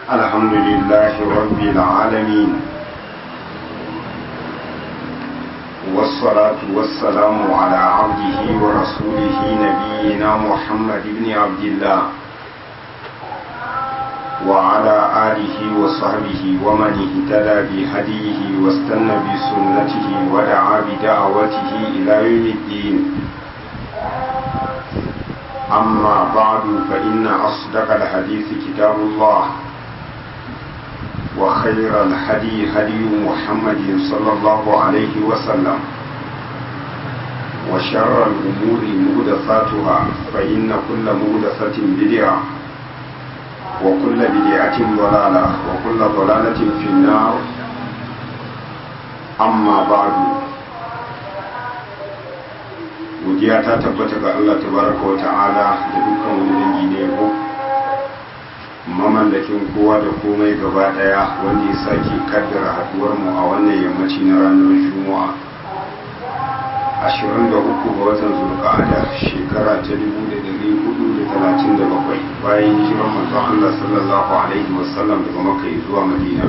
الحمد لله رب العالمين والصلاة والسلام على عبده ورسوله نبينا محمد بن عبد الله وعلى آله وصحبه ومن اهتدى بهديه واستنى بسنته ودعا بدعوته إلى يوم الدين أما بعد فإن أصدق الحديث كتاب الله وخير الهدي هدي محمد صلى الله عليه وسلم وشر الأمور مهدثاتها فإن كل مهدثة بدعة وكل بدعة ضلالة وكل ضلالة في النار أما بعد godiya ta tabbata ga Allah tabaraka wa ta'ala da dukkan wani dangi ne yabo mamallakin kowa da komai gaba daya wanda ya sake kaddara haduwar mu a wannan yammaci na ranar juma'a 23 ga watan zulqa'ada shekara ta 1437 bayan hijirar manzon Allah sallallahu alaihi wasallam daga makka zuwa madina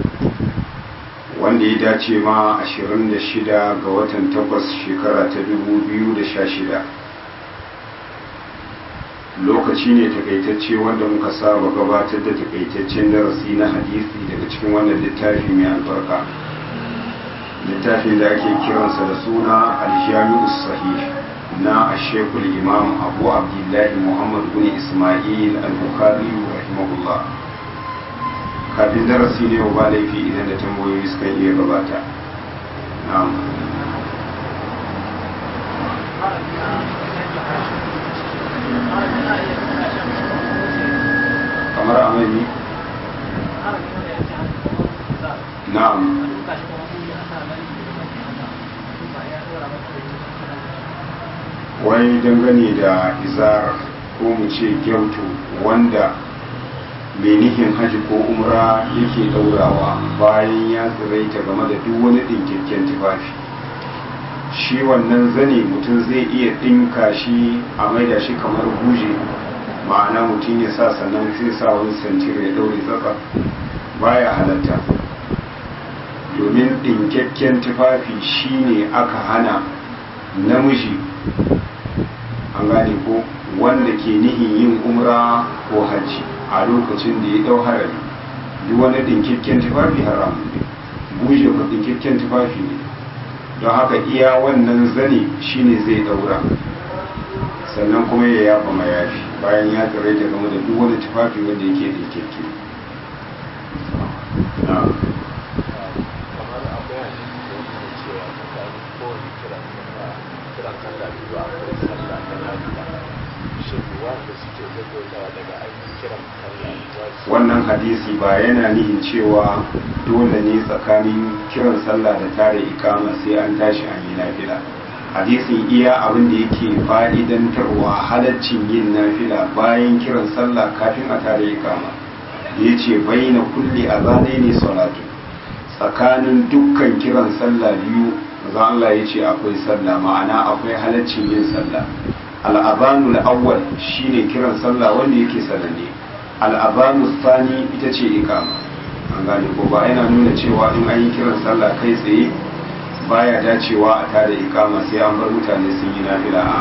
wanda ya dace ma 26 ga watan 8 shekara ta 2016 lokaci ne takaitacce wanda muka saba gabatar da takaitaccen darasi na hadisi daga cikin wannan littafi mai albarka littafin da ake kiransa da suna aljami'u sahih na ashekul imam abu abdullahi muhammad bin ismail al-bukhari rahimahullah kafin darasi ne ba laifi idan da tambayoyi suka iya gabata na'am kamar amini na'am wai dangane da izar ko mu ce gyautu wanda mai nihin haji ko umra yake daurawa bayan ya tsiraita game da duk wani ɗinkakken tufafi shi wannan zane mutum zai iya ɗinka shi a maida shi kamar guje ma'ana mutum ya sa sannan sai sa wani santir ya daure tsaka baya halatta domin ɗinkakken tufafi shine aka hana namiji an gane ko wanda ke nihin yin umra ko hajji a lokacin da ya dau harari duk wani dinkikken tufafi haram ne buje ko dinkikken tufafi ne don haka iya wannan zane shine zai daura sannan kuma ya yafa mayafi bayan ya tsare ta game da duk wani tufafi wanda yake dinkikke wannan hadisi ba yana nihin cewa dole ne tsakanin kiran sallah da tare ikama sai an tashi an yi nafila hadisin iya abin da yake fa'idantarwa halaccin yin nafila bayan kiran sallah kafin a tare ikama ya ce bayyana kulle a zane ne salatu tsakanin dukkan kiran sallah biyu za Allah ya ce akwai sallah ma'ana akwai halaccin yin sallah al'abanul awwal shine kiran sallah wanda yake sananne al'abanu sani ita ce ikama an gane ko ba yana nuna cewa in an yi kiran sallah kai tsaye baya dacewa a tada ikama sai an bar mutane sun yi nafila a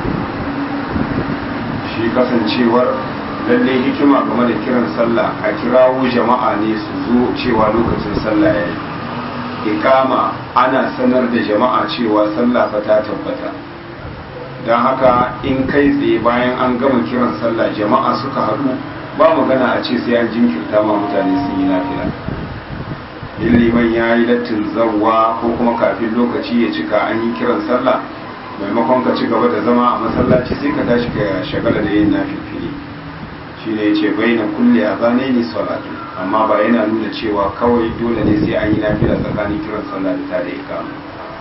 shi kasancewar lallai hikima game da kiran sallah a kirawo jama'a ne su zo cewa lokacin sallah ya yi ikama ana sanar da jama'a cewa sallah fa ta tabbata don haka in kai tsaye bayan an gama kiran sallah jama'a suka haɗu ba magana a ce sai an jinkirta ma mutane sun yi lafiya in liman ya yi lattin zarwa ko kuma kafin lokaci ya cika an yi kiran sallah maimakon ka ci gaba da zama a masallaci sai ka tashi ka shagala da yin nafifili shi ne ya ce bai na kulle a zane ne salatu amma ba yana nuna cewa kawai dole ne sai an yi nafila tsakanin kiran sallah da tare ikama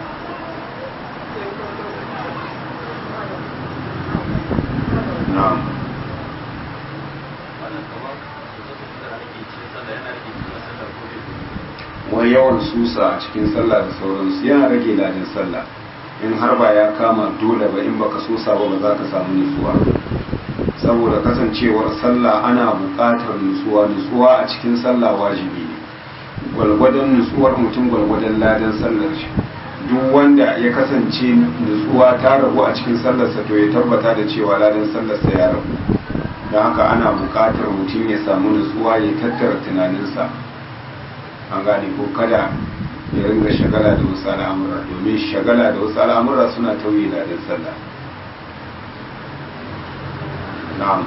na'am wani yawan susa a cikin sallah da sauransu yana rage ladin sallah in har ba ya kama dole ba in baka susa ba ba za ka samu nutsuwa saboda kasancewar sallah ana buƙatar nutsuwa nutsuwa a cikin sallah wajibi ne gwalgwadon nutsuwar mutum gwalgwadon ladan sallar shi duk wanda ya kasance nutsuwa ta rabu a cikin sallarsa to ya tabbata da cewa ladan sallarsa ya rabu don haka ana buƙatar mutum ya samu nutsuwa ya tattara tunaninsa an gane ko kada ya ringa shagala da wasu al'amura domin shagala da wasu al'amura suna tauye ladan sallah na'am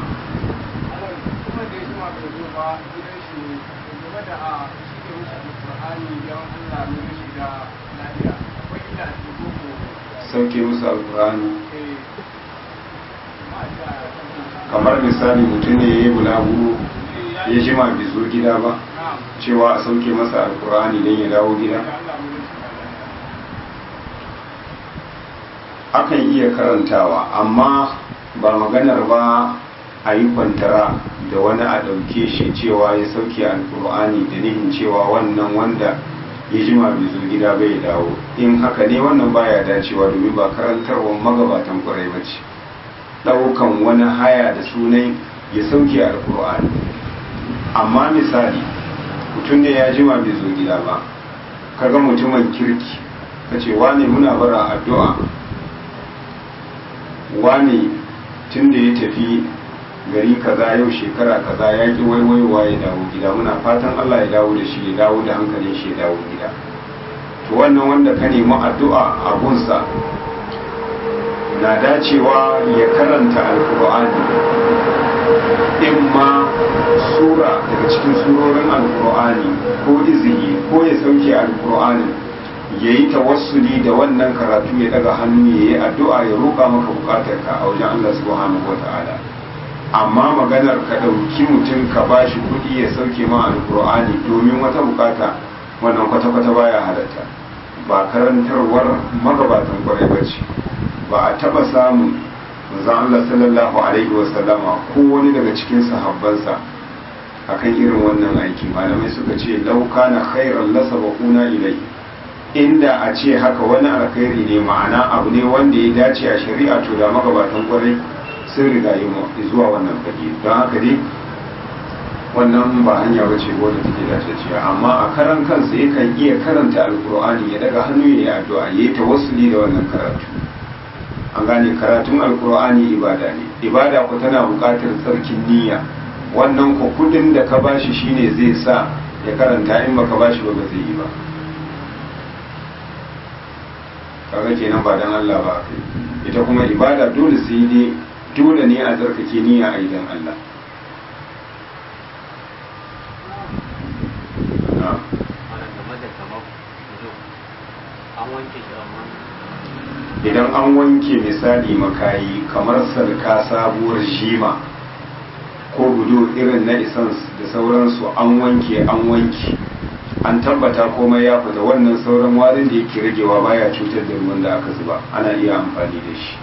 sauke musu alkur'ani kamar misali mutum ne ya yi bulaguro ya jima bai zo gida ba cewa a sauke masa alkur'ani don ya dawo gida akan iya karantawa amma ba maganar ba a yi kwantara da wani a ɗauke shi cewa ya sauke alkur'ani da nihin cewa wannan wanda ya jima bai zo gida bai dawo in haka ne wannan baya dacewa domin ba karantarwar magabatan kwarai ba ce ɗaukan wani haya da sunan ya sauke alkur'ani amma misali mutum ne ya jima bai zo gida ba kaga mutumin kirki ka ce wane muna bara addu'a wane tun da ya tafi gari kaza yau shekara kaza ya ki waiwaiwa ya dawo gida muna fatan Allah ya dawo da shi ya dawo da hankalin shi ya dawo gida to wannan wanda ka nemi addu'a a gunsa na dacewa ya karanta alkur'ani in ma sura daga cikin surorin alkur'ani ko izini ko ya sauke alkur'ani ya yi tawassuli da wannan karatu ya daga hannu ya yi addu'a ya roƙa maka bukatarka a wajen Allah subhanahu wa ta'ala amma maganar ka ɗauki mutum ka ba shi kuɗi ya sauke ma alkur'ani domin wata bukata wannan kwata-kwata baya halatta ba karantarwar magabatan kwarai ba ce ba a taɓa samun manzon Allah sallallahu alaihi wa sallama ko wani daga cikin sahabbansa akan irin wannan aiki malamai suka ce lauka na khairan lasabaquna ilai inda a ce haka wani alkhairi ne ma'ana abu ne wanda ya dace a shari'a to da magabatan kwarai sun riga yi zuwa wannan fage don haka dai wannan ba hanya ba ce wadda take dace ce amma a karan kansa yakan iya karanta alkur'ani ya daga hannu ya yi addu'a ya yi tawassuli da wannan karatu an gane karatun alkur'ani ibada ne ibada ku tana buƙatar tsarkin niyya wannan ku kudin da ka bashi shine zai sa ya karanta in baka bashi ba ba zai yi ba kaga kenan ba dan Allah ba ita kuma ibada dole sai ne dole ne a tsarkake niyya a idan Allah idan an wanke misali makayi kamar sarka sabuwar shima ko gudu irin na isans da sauransu an wanke an wanke an tabbata komai ya fita wannan sauran warin da yake ragewa baya cutar da ruwan da aka zuba ana iya amfani da shi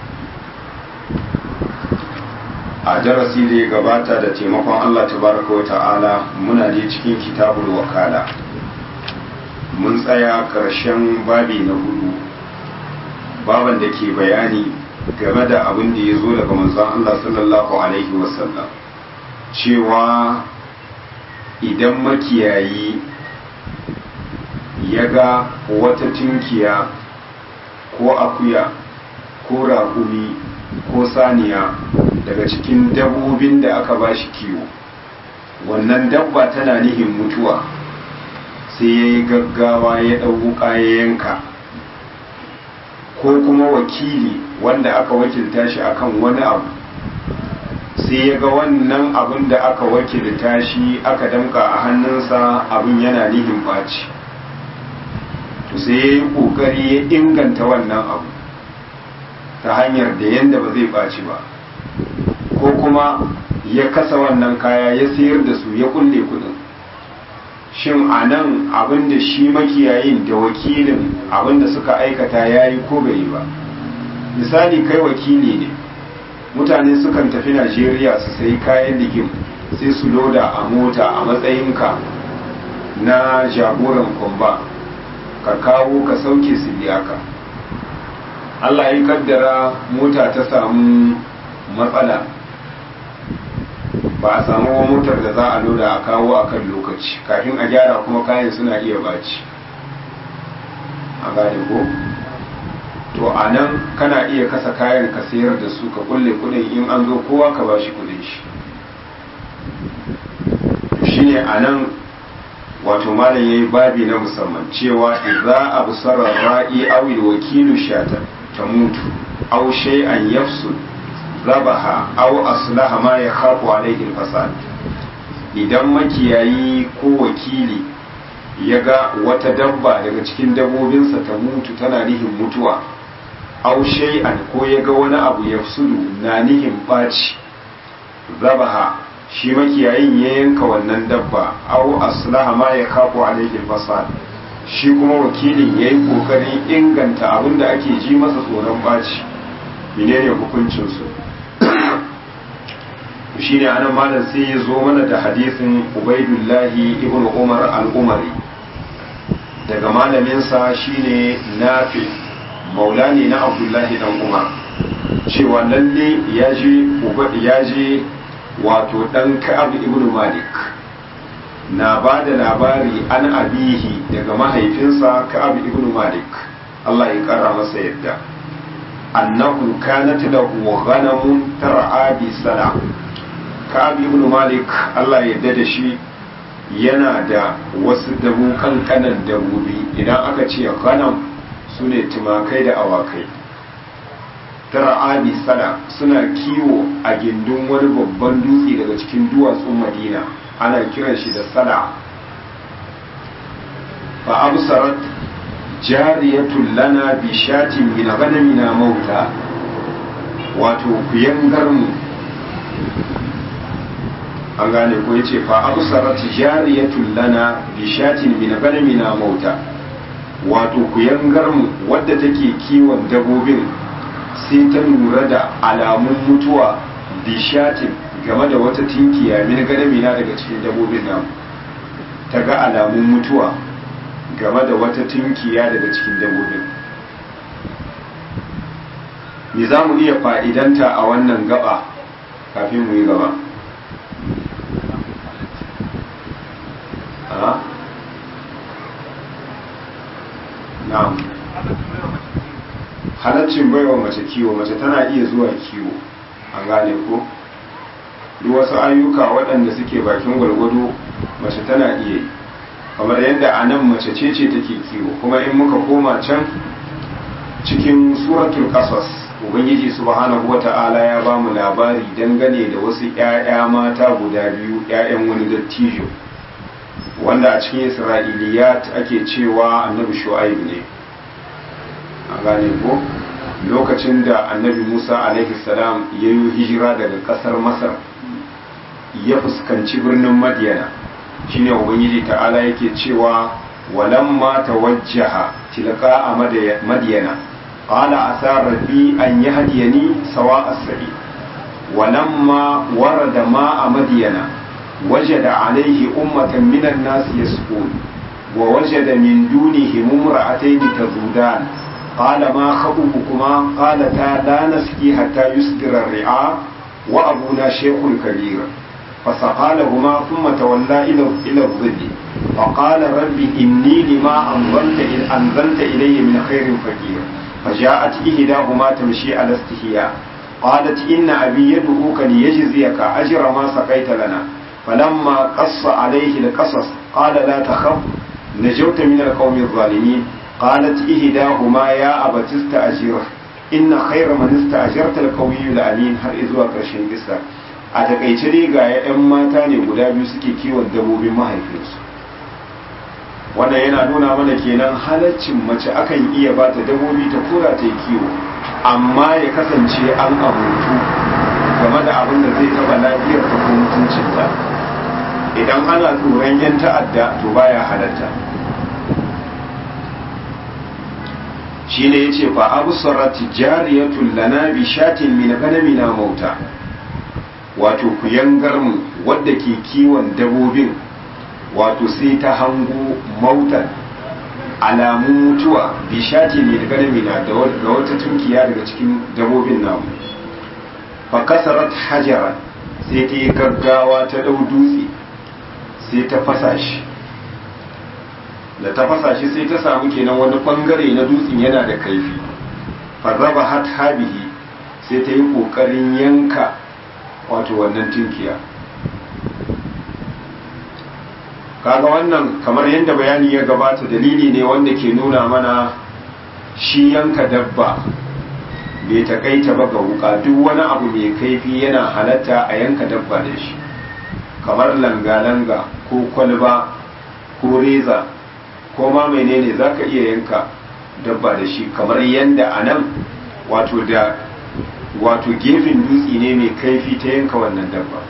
a darasi da ya gabata da taimakon Allah tabaraka wa ta'ala muna je cikin kitabul wakala mun tsaya karshen babi na hudu baban da ke bayani game da abin da ya zo daga manzon Allah sallallahu alaihi wasallam cewa idan makiyayi ya ga wata tunkiya ko akuya ko raƙumi ko saniya daga cikin dabbobin da aka ba shi kiwo wannan dabba tana nihin mutuwa sai ya yi gaggawa ya ɗauka ya yanka ko kuma wakili wanda aka wakilta shi akan wani abu sai ya ga wannan abin da aka wakilta shi aka damka a hannunsa abin yana nihin ɓaci to sai ya yi ƙoƙari ya inganta wannan abu ta hanyar da yadda ba zai ɓaci ba ko kuma ya kasa wannan kaya ya sayar da su ya kulle kudin shin a nan abin da shi makiyayin da wakilin abin da suka aikata ya yi ko bai yi ba misali kai wakili ne mutane sukan tafi najeriya su sayi kayan ligim sai su loda a mota a matsayinka na jagoran kwamba ka kawo ka sauke su biya ka allah ya kaddara mota ta samu matsala ba a samu motar da za a loda a kawo a kan lokaci kafin a gyara kuma kayan suna iya baci a gane ko to a nan kana iya kasa kayan ka sayar da su ka kulle kudin in an zo kowa ka ba shi kudin shi to shine a nan wato malam yayi babi na musamman cewa idza absara ra'i aw wakilu shata tamutu aw shay'an yafsud zabaha aw aslaha ma yakhafu alayhi al-fasad idan makiyayi ko wakili ya ga wata dabba daga cikin dabbobinsa ta mutu tana nihin mutuwa aw shay'an ko ya ga wani abu yafsudu na nihin baci zabaha shi makiyayin ya yanka wannan dabba aw aslaha ma yakhafu alayhi al-fasad shi kuma wakilin yayi kokarin inganta abin da ake ji masa tsoron baci menene hukuncin su shine anan malam sai ya zo mana da hadisin ubaidullahi ibn umar al-umari daga malaminsa shine nafi maula ne na abdullahi dan umar cewa lalle ya je wato dan ka'ab ibn malik na ba da labari an abihi daga mahaifinsa ka'ab ibn malik Allah ya kara masa yadda annahu kanat lahu ghanamun tar'a bi sana ka'ab ibn malik Allah ya yarda da shi yana da wasu dabu kankanan dabobi idan aka ce ghanam sune tumakai da awakai tar'abi sana suna kiwo a gindin wani babban dutse daga cikin duwatsun madina ana kiran shi da sana fa absarat jariyatun lana bi shatin min ghanamina mauta wato kuyangar mu an gane ko yace fa absarat jariyatun lana bi shatin min ghanamina mauta wato kuyangar mu wadda take kiwon dabobin sai ta lura da alamun mutuwa bishatin game da wata tinkiya min gadamina daga cikin dabobin namu ta ga alamun mutuwa game da wata tinkiya daga cikin dabobin me za mu iya fa'idanta a wannan gaba kafin mu yi gaba na'am halaccin baiwa mace kiwo mace tana iya zuwa kiwo an gane ko duk wasu ayyuka waɗanda suke bakin gwargwado mace tana iya yi kamar yadda a nan mace ce ce take kiwo kuma in muka koma can cikin suratul qasas ubangiji subhanahu wata'ala ya ba mu labari dangane da wasu ƴaƴa mata guda biyu ƴaƴan wani dattijo wanda a cikin isra'iliyat ake cewa annabi shu'aib ne a gane ko lokacin da annabi musa alaihi salam ya yi hijira daga kasar masar ya fuskanci birnin madiyana shine ubangiji ta'ala yake cewa walamma tawajjaha tilqa a madiyana qala asa rabbi an yahdiyani sawa as-sabil walamma warada ma a madiyana wajada alaihi ummatan minan nas yasqun wa wajada min dunihim imra'atayn tazudan قال ما خطبكما قالتا لا نسقي حتى يصدر الرعاء وأبونا شيخ كبير فسقى لهما ثم تولى إلى الظل فقال رب إني لما أنزلت, أنزلت إلي من خير فقير فجاءت إحداهما تمشي على استحياء قالت إن أبي يدعوك ليجزيك أجر ما سقيت لنا فلما قص عليه القصص قال لا تخف نجوت من القوم الظالمين قالت إهداهما يا أبت استأجره إن خير من استأجرت القوي الأمين har izuwa ƙarshen kisa a takaice dai ga 'yan mata ne guda biyu suke kiwon dabbobin mahaifinsu wannan yana nuna mana kenan halaccin mace akan iya ba ta dabbobi ta kura ta yi kiwo amma ya kasance an abutu game da abin da zai taba lafiyar ta ko mutuncinta idan ana tsoron 'yan ta'adda to baya halatta shine yace fa absarat jariyatun lana bi shatin min ganamina mauta wato ku yangar mu wadda ke kiwon dabobin wato sai ta hango mautan alamun mutuwa bi shatin min ganamina da wata tunkiya daga cikin dabobin namu fa kasarat hajaran sai ta yi gaggawa ta ɗau dutse sai ta fasa shi da ta fasa shi sai ta samu kenan wani ɓangare na dutsen yana da kaifi farraba hat habihi sai ta yi ƙoƙarin yanka wato wannan tunkiya kaga wannan kamar yadda bayani ya gabata dalili ne wanda ke nuna mana shi yanka dabba bai takaita ba ga wuka duk wani abu mai kaifi yana halatta a yanka dabba da shi kamar langa-langa ko kwalba ko reza ko ma menene za ka iya yanka dabba da shi kamar yadda a nan wato da wato gefen dutse ne mai kaifi ta yanka wannan dabba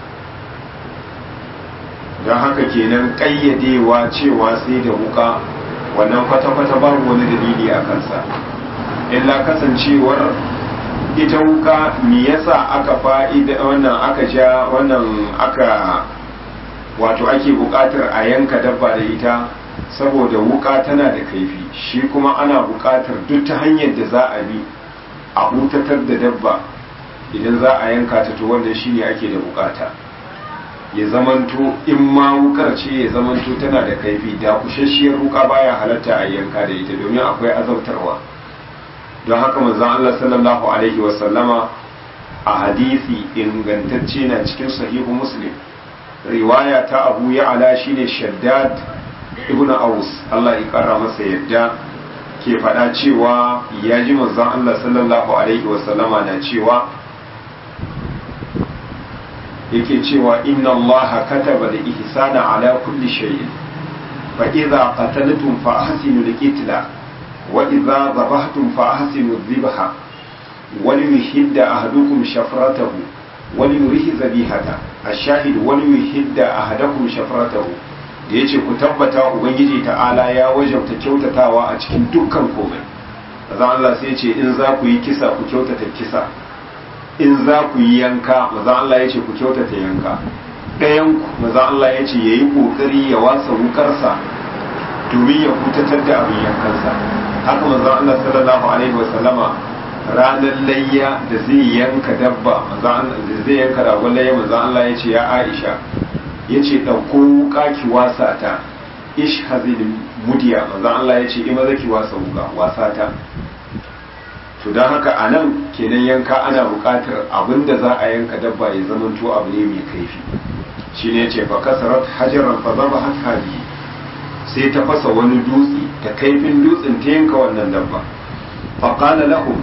don haka kenan ƙayyadewa cewa sai da wuka wannan kwata-kwata babu wani dalili a kansa illa kasancewar ita wuka me yasa aka fa'ida wannan aka ja wannan aka wato ake buƙatar a yanka dabba da ita saboda wuka tana da kaifi shi kuma ana buƙatar duk ta hanyar da za a bi a hutatar da dabba idan za a yanka ta to wannan shine ake da buƙata ya zamanto in ma wukar ce ya zamanto tana da kaifi da kushashiyar wuka baya halatta a yanka da ita domin akwai azabtarwa don haka manzon Allah sallallahu alaihi wasallama a hadisi ingantacce na cikin sahihu muslim riwaya ta abu ya ala shine shaddad ibn aus Allah ya kara masa yadda ke faɗa cewa ya ji manzon Allah sallallahu alaihi wasallama na cewa yake cewa inna allaha kataba da ihsana ala kulli shay'in fa idza qataltum fa ahsinu al-qitla wa idza dhabhtum fa ahsinu adh-dhibha wa liyuhidda ahadukum shafratahu wa liyurihi zabihata ash-shahid wa liyuhidda ahadakum shafratahu da yace ku tabbata ubangiji ta'ala ya wajabta kyautatawa a cikin dukkan komai azan Allah sai ya ce in za ku yi kisa ku kyautata kisa in za ku yi yanka maza Allah ya ce ku kyautata yanka ɗayanku maza Allah ya ce ya yi ƙoƙari ya wasa wukarsa domin ya hutatar da abin yankansa haka maza Allah sallallahu alaihi wa sallama ranar layya da zai yanka dabba da zai yanka ragon layya maza Allah ya ce ya Aisha ya ce ɗauko wuka ki wasa ta ish hazil mudiya maza Allah ya ce ima zaki wasa wuka wasa ta to don haka a nan kenan yanka ana buƙatar abin da za a yanka dabba ya zamanto abu ne mai kaifi shi ne ce fa kasarat hajaran fa zaba habi sai ta fasa wani dutse ta kaifin dutsen ta yanka wannan dabba fa qala lahum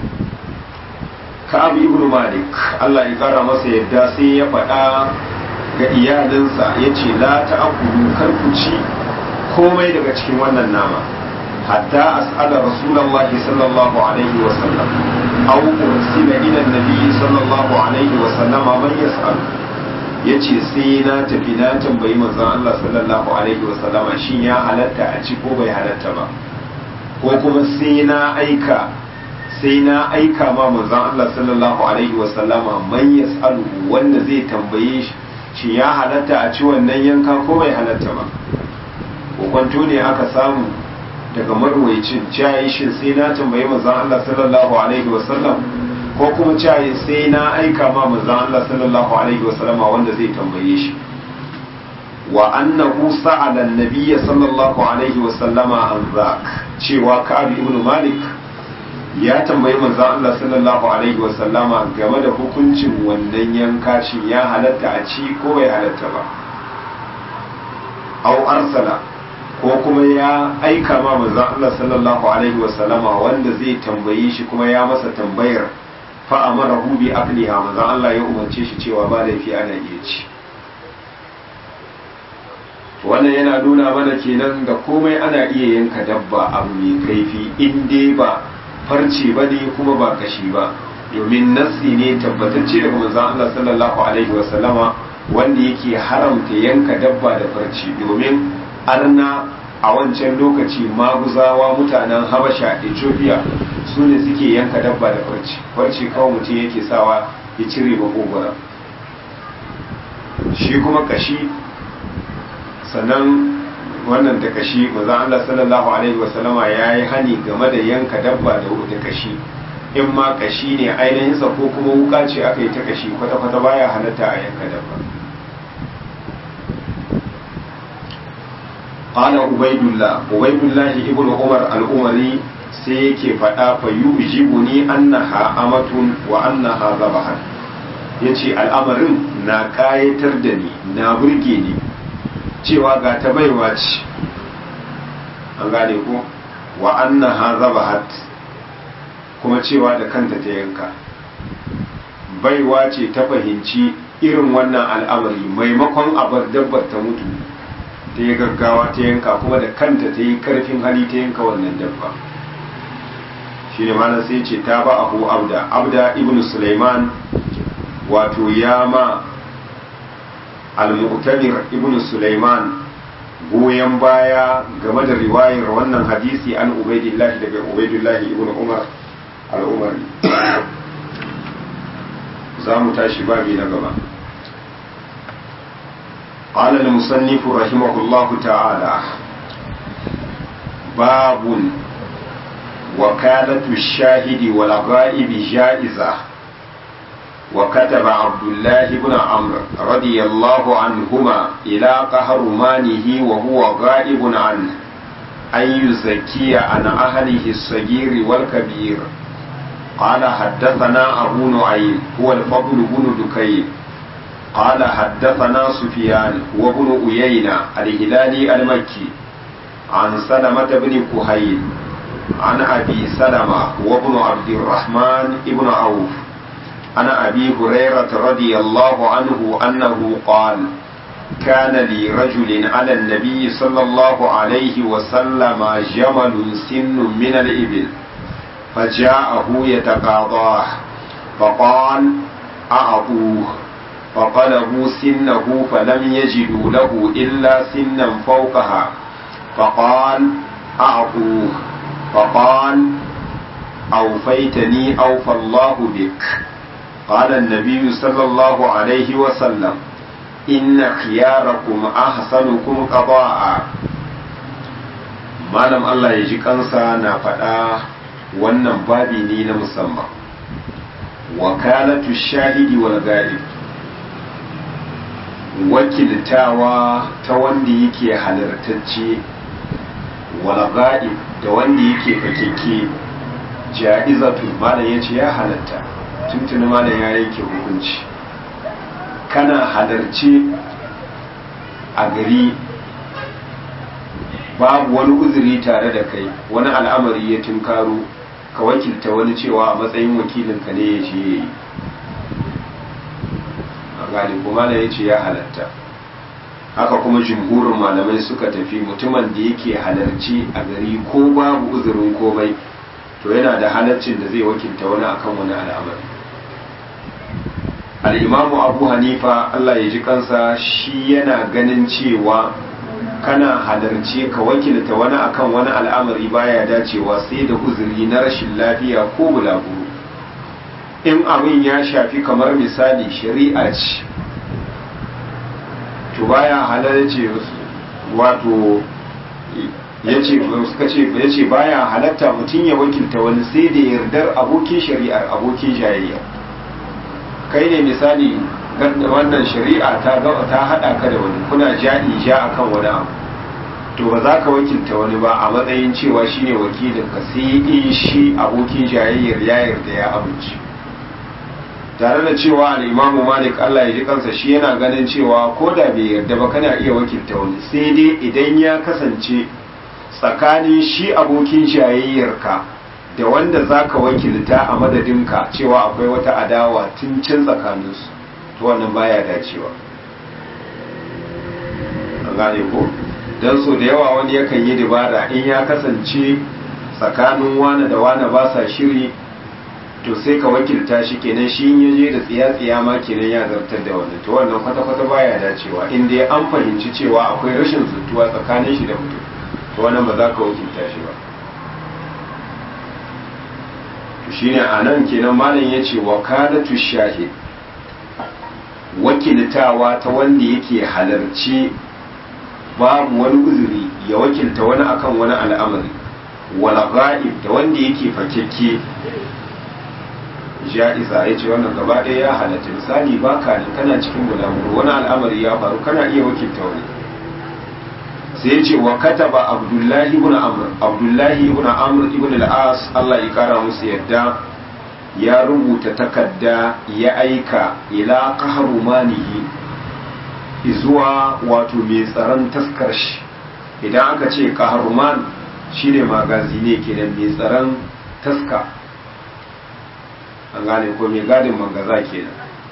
ka'ab ibn malik Allah ya kara masa yadda sai ya faɗa ga iyalinsa yace la ta'kulu kar ku ci komai daga cikin wannan nama حتى أسأل رسول الله صلى الله عليه وسلم أو أرسل إلى النبي صلى الله عليه وسلم من يسأل yace sai na tafi na tambayi manzon Allah sallallahu alaihi wa sallama shin ya halatta a ci ko bai halatta ba ko kuma sai na aika sai na aika ma manzon Allah sallallahu alaihi wa sallama man yasalu wanda zai tambaye shi shin ya halatta a ci wannan yanka ko bai halatta ba ko kwanto ne aka samu daga marwaicin cayi shin sai na tambayi manzon Allah sallallahu alaihi wasallam ko kuma cayi sai na aika ma manzon Allah sallallahu alaihi wasallama wanda zai tambaye shi wa annahu sa'ala an-nabiy sallallahu alaihi wasallama an zak cewa Ka'ab ibn Malik ya tambayi manzon Allah sallallahu alaihi wasallama game da hukuncin wannan yanka shin ya halatta a ci ko bai halatta ba au arsala ko kuma ya aika ma manzon Allah sallallahu alaihi wa sallama wanda zai tambaye shi kuma ya masa tambayar fa amarahu bi aqliha manzon Allah ya umarce shi cewa ba laifi ana iya ci wannan yana nuna mana kenan da komai ana iya yanka dabba abu mai kaifi in dai ba farce ba ne kuma ba kashi ba domin nassi ne tabbatacce daga manzon Allah sallallahu alaihi wa sallama wanda yake haramta yanka dabba da farce domin arna a wancan lokaci maguzawa mutanen habasha ethiopia su ne suke yanka dabba da farci farci kawai mutum yake sawa ya cire makogwara shi kuma kashi sannan wannan da kashi maza Allah sallallahu alaihi wasallama ya yi hani game da yanka dabba da kashi in ma kashi ne ainihinsa ko kuma wuka ce aka yi ta kashi kwata-kwata baya halatta a yanka dabba qala ubaidullah ubaidullah ibnu umar al-umari sai yake faɗa fa yujibuni annaha amatun wa annaha zabahan yace al'amarin na kayatar da ni na burge ni cewa ga ta baiwa ce an gane ko wa annaha zabahat kuma cewa da kanta ta yanka baiwa ce ta fahimci irin wannan al'amari maimakon abar dabbar ta mutu ta yi gaggawa ta yanka kuma da kanta ta yi karfin hali ta yanka wannan dabba shi ne mana sai ce ta ba abu abda abda ibn sulaiman wato ya ma al-mu'tamir ibn sulaiman goyon baya game da riwayar wannan hadisi an ubaidillahi daga ubaidillahi ibn umar al-umari za mu tashi babi na gaba قال المصنف رحمه الله تعالى باب وكالة الشاهد والغائب جائزة وكتب عبد الله بن عمرو رضي الله عنهما إلى قهرمانه وهو غائب عنه أن يزكي عن أهله الصغير والكبير قال حدثنا أبو نعيم هو الفضل بن دكين قال حدثنا سفيان هو ابن أيينة الهلالي المكي عن سلمة بن كهيل عن أبي سلمة هو ابن عبد الرحمن ابن عوف عن أبي هريرة رضي الله عنه أنه قال كان لي رجل على النبي صلى الله عليه وسلم جمل سن من الإبل فجاءه يتقاضاه فقال أعطوه فقلبوا سنه فلم يجدوا له إلا سنا فوقها فقال أعطوه فقال أوفيتني أوفى الله بك قال النبي صلى الله عليه وسلم إن خياركم أحسنكم قضاء malam Allah ya ji kansa na faɗa wannan babi ne na musamman wakalatu shahidi wal ghalib wakiltawa ta wanda yake halartacce wal ghalib da wanda yake fakeke ja'izatu malam yace ya halatta tuntuni malam ya yanke hukunci kana halarci a gari babu wani uzuri tare da kai wani al'amari ya tunkaro ka wakilta wani cewa a matsayin wakilinka ne ya ce yi a gani kuma na ya ce ya halatta haka kuma jimhurin malamai suka tafi mutumin da yake halarci a gari ko babu uzurin komai to yana da halaccin da zai wakilta wani akan wani al'amari al'imamu abu hanifa allah ya ji kansa shi yana ganin cewa kana halarce ka wakilta wani akan wani al'amari baya dacewa sai da uzuri na rashin lafiya ko bulaguro in abin ya shafi kamar misali shari'a ce to baya halarce wato yace suka ce yace baya halatta mutum ya wakilta wani sai da yardar abokin shari'ar abokin jayayya kai ne misali wannan shari'a ta ta hada ka da wani kuna ja'i ja akan wani abu to ba za ka wakilta wani ba a matsayin cewa shine wakilin ka sai in shi abokin jayayyar ya yarda ya amince tare da cewa al-imamu malik Allah ya ji kansa shi yana ganin cewa ko da bai yarda ba kana iya wakilta wani sai dai idan ya kasance tsakanin shi abokin jayayyar ka da wanda za ka wakilta a madadinka cewa akwai wata adawa tun can tsakaninsu to wannan baya dacewa an gane ko don so da yawa wani yakan yi dabara in ya kasance tsakanin wane da wane ba sa shiri to sai ka wakilta shi kenan shi ya je da tsiya-tsiya ma kenan ya zartar da wannan to wannan kwata-kwata baya dacewa in dai an fahimci cewa akwai rashin zuttuwa tsakanin shi da mutum to wannan ba za ka wakilta shi ba to shine a nan kenan malam ya ce wakalatu shahid wakiltawa ta wanda yake halarci babu wani uzuri ya wakilta wani akan wani al'amari wala ga'ib da wanda yake fakekke ja'iza ya ce wannan gaba ɗaya ya halatta misali ba ka nan kana cikin bulaguro wani al'amari ya faru kana iya wakilta wani sai ya ce wa kataba abdullahi ibn amr abdullahi ibn amr ibn al-as Allah ya kara musu yadda ya rubuta takarda ya aika ila qahrumanihi zuwa wato mai tsaron taskar shi idan aka ce qahruman shine magazi ne kenan mai tsaron taska an gane ko mai gadin mangaza kenan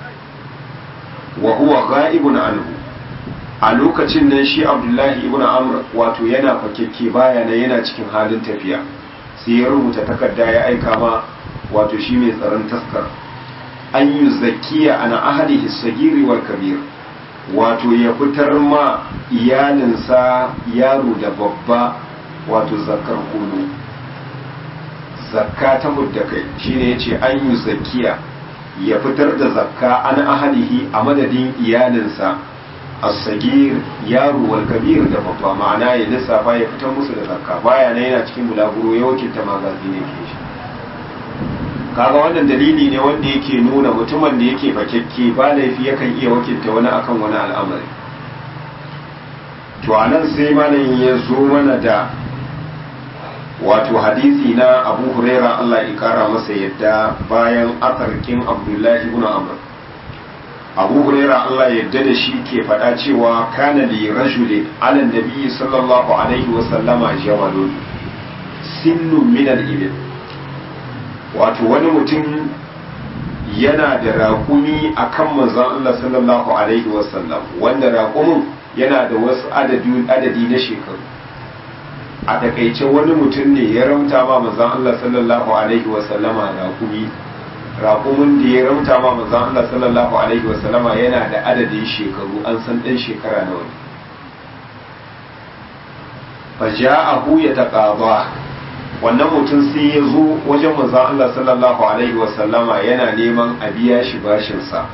wa huwa ghaibun anhu a lokacin nan shi abdullahi ibn amr wato yana fakekke baya nan yana cikin halin tafiya sai ya rubuta takarda ya aika ma wato shi mai tsaron taskar an yi zakiya ana ahadihi sagiri wal kabir wato ya fitar ma iyalinsa yaro da babba wato zakar kulu zakka ta hudda kai shine yace an yi zakiya ya fitar da zakka an ahadihi a madadin iyalinsa as-sagir yaro wal kabir da babba ma'ana ya lissafa ya fitar musu da zakka baya ne yana cikin bulaguro ya wakilta magazi ne ke shi kaga wannan dalili ne wanda yake nuna mutumin da yake fakekke ba laifi yakan iya wakilta wani akan wani al'amari to anan sai malamin ya zo mana da wato hadisi na abu huraira Allah ya kara masa yadda bayan akarkin abdullahi ibn amr abu huraira Allah ya yadda da shi ke faɗa cewa kana li rajulin ala nabi sallallahu alaihi wa sallama jamalun sinnun min al-ibil wato wani mutum yana da raƙumi akan manzon Allah sallallahu alaihi wa sallam wanda raƙumin yana da wasu adadi na shekaru a takaice wani mutum ne ya ramta ma manzon Allah sallallahu alaihi wa sallama raƙumi raƙumin da ya ramta ma manzon Allah sallallahu alaihi wa sallama yana da adadin shekaru an san ɗan shekara nawa ne fa ja'ahu yataqaba wannan mutum sai ya zo wajen manzon Allah sallallahu alaihi wa sallama yana neman a biya shi bashin sa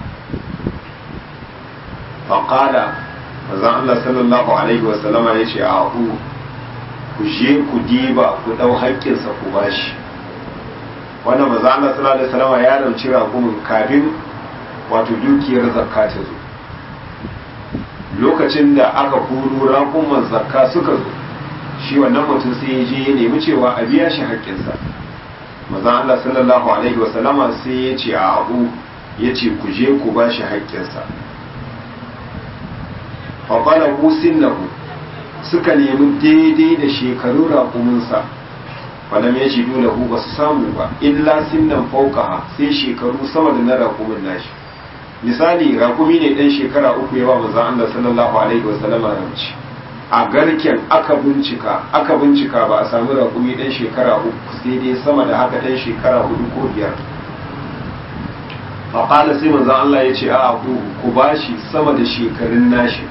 fa qala manzon Allah sallallahu alaihi wa sallama yace a'u ku je ku diba ku ɗau haƙƙinsa ku bashi wannan maza Allah sallallahu alaihi wasallam ya rauci raƙumin kafin wato dukiyar zakka ta zo lokacin da aka kuru raƙuman zakka suka zo shi wannan mutum sai ya je ya nemi cewa a biya shi haƙƙinsa maza Allah sallallahu alaihi wasallam sai ya ce a abu ya ce ku je ku bashi haƙƙinsa fa qala usinnahu suka nemi daidai da shekarun raƙuminsa wadda ya shi dole hu ba su samu ba illa sinnan faukaha sai shekaru sama da na raƙumin nashi misali raƙumi ne ɗan shekara uku ya ba manzan Allah sallallahu alaihi wa sallama ramci a garken aka bincika aka bincika ba a samu raƙumi ɗan shekara uku sai dai sama da haka ɗan shekara hudu ko biyar faƙala sai manzan Allah ya ce a ku bashi sama da shekarun nashi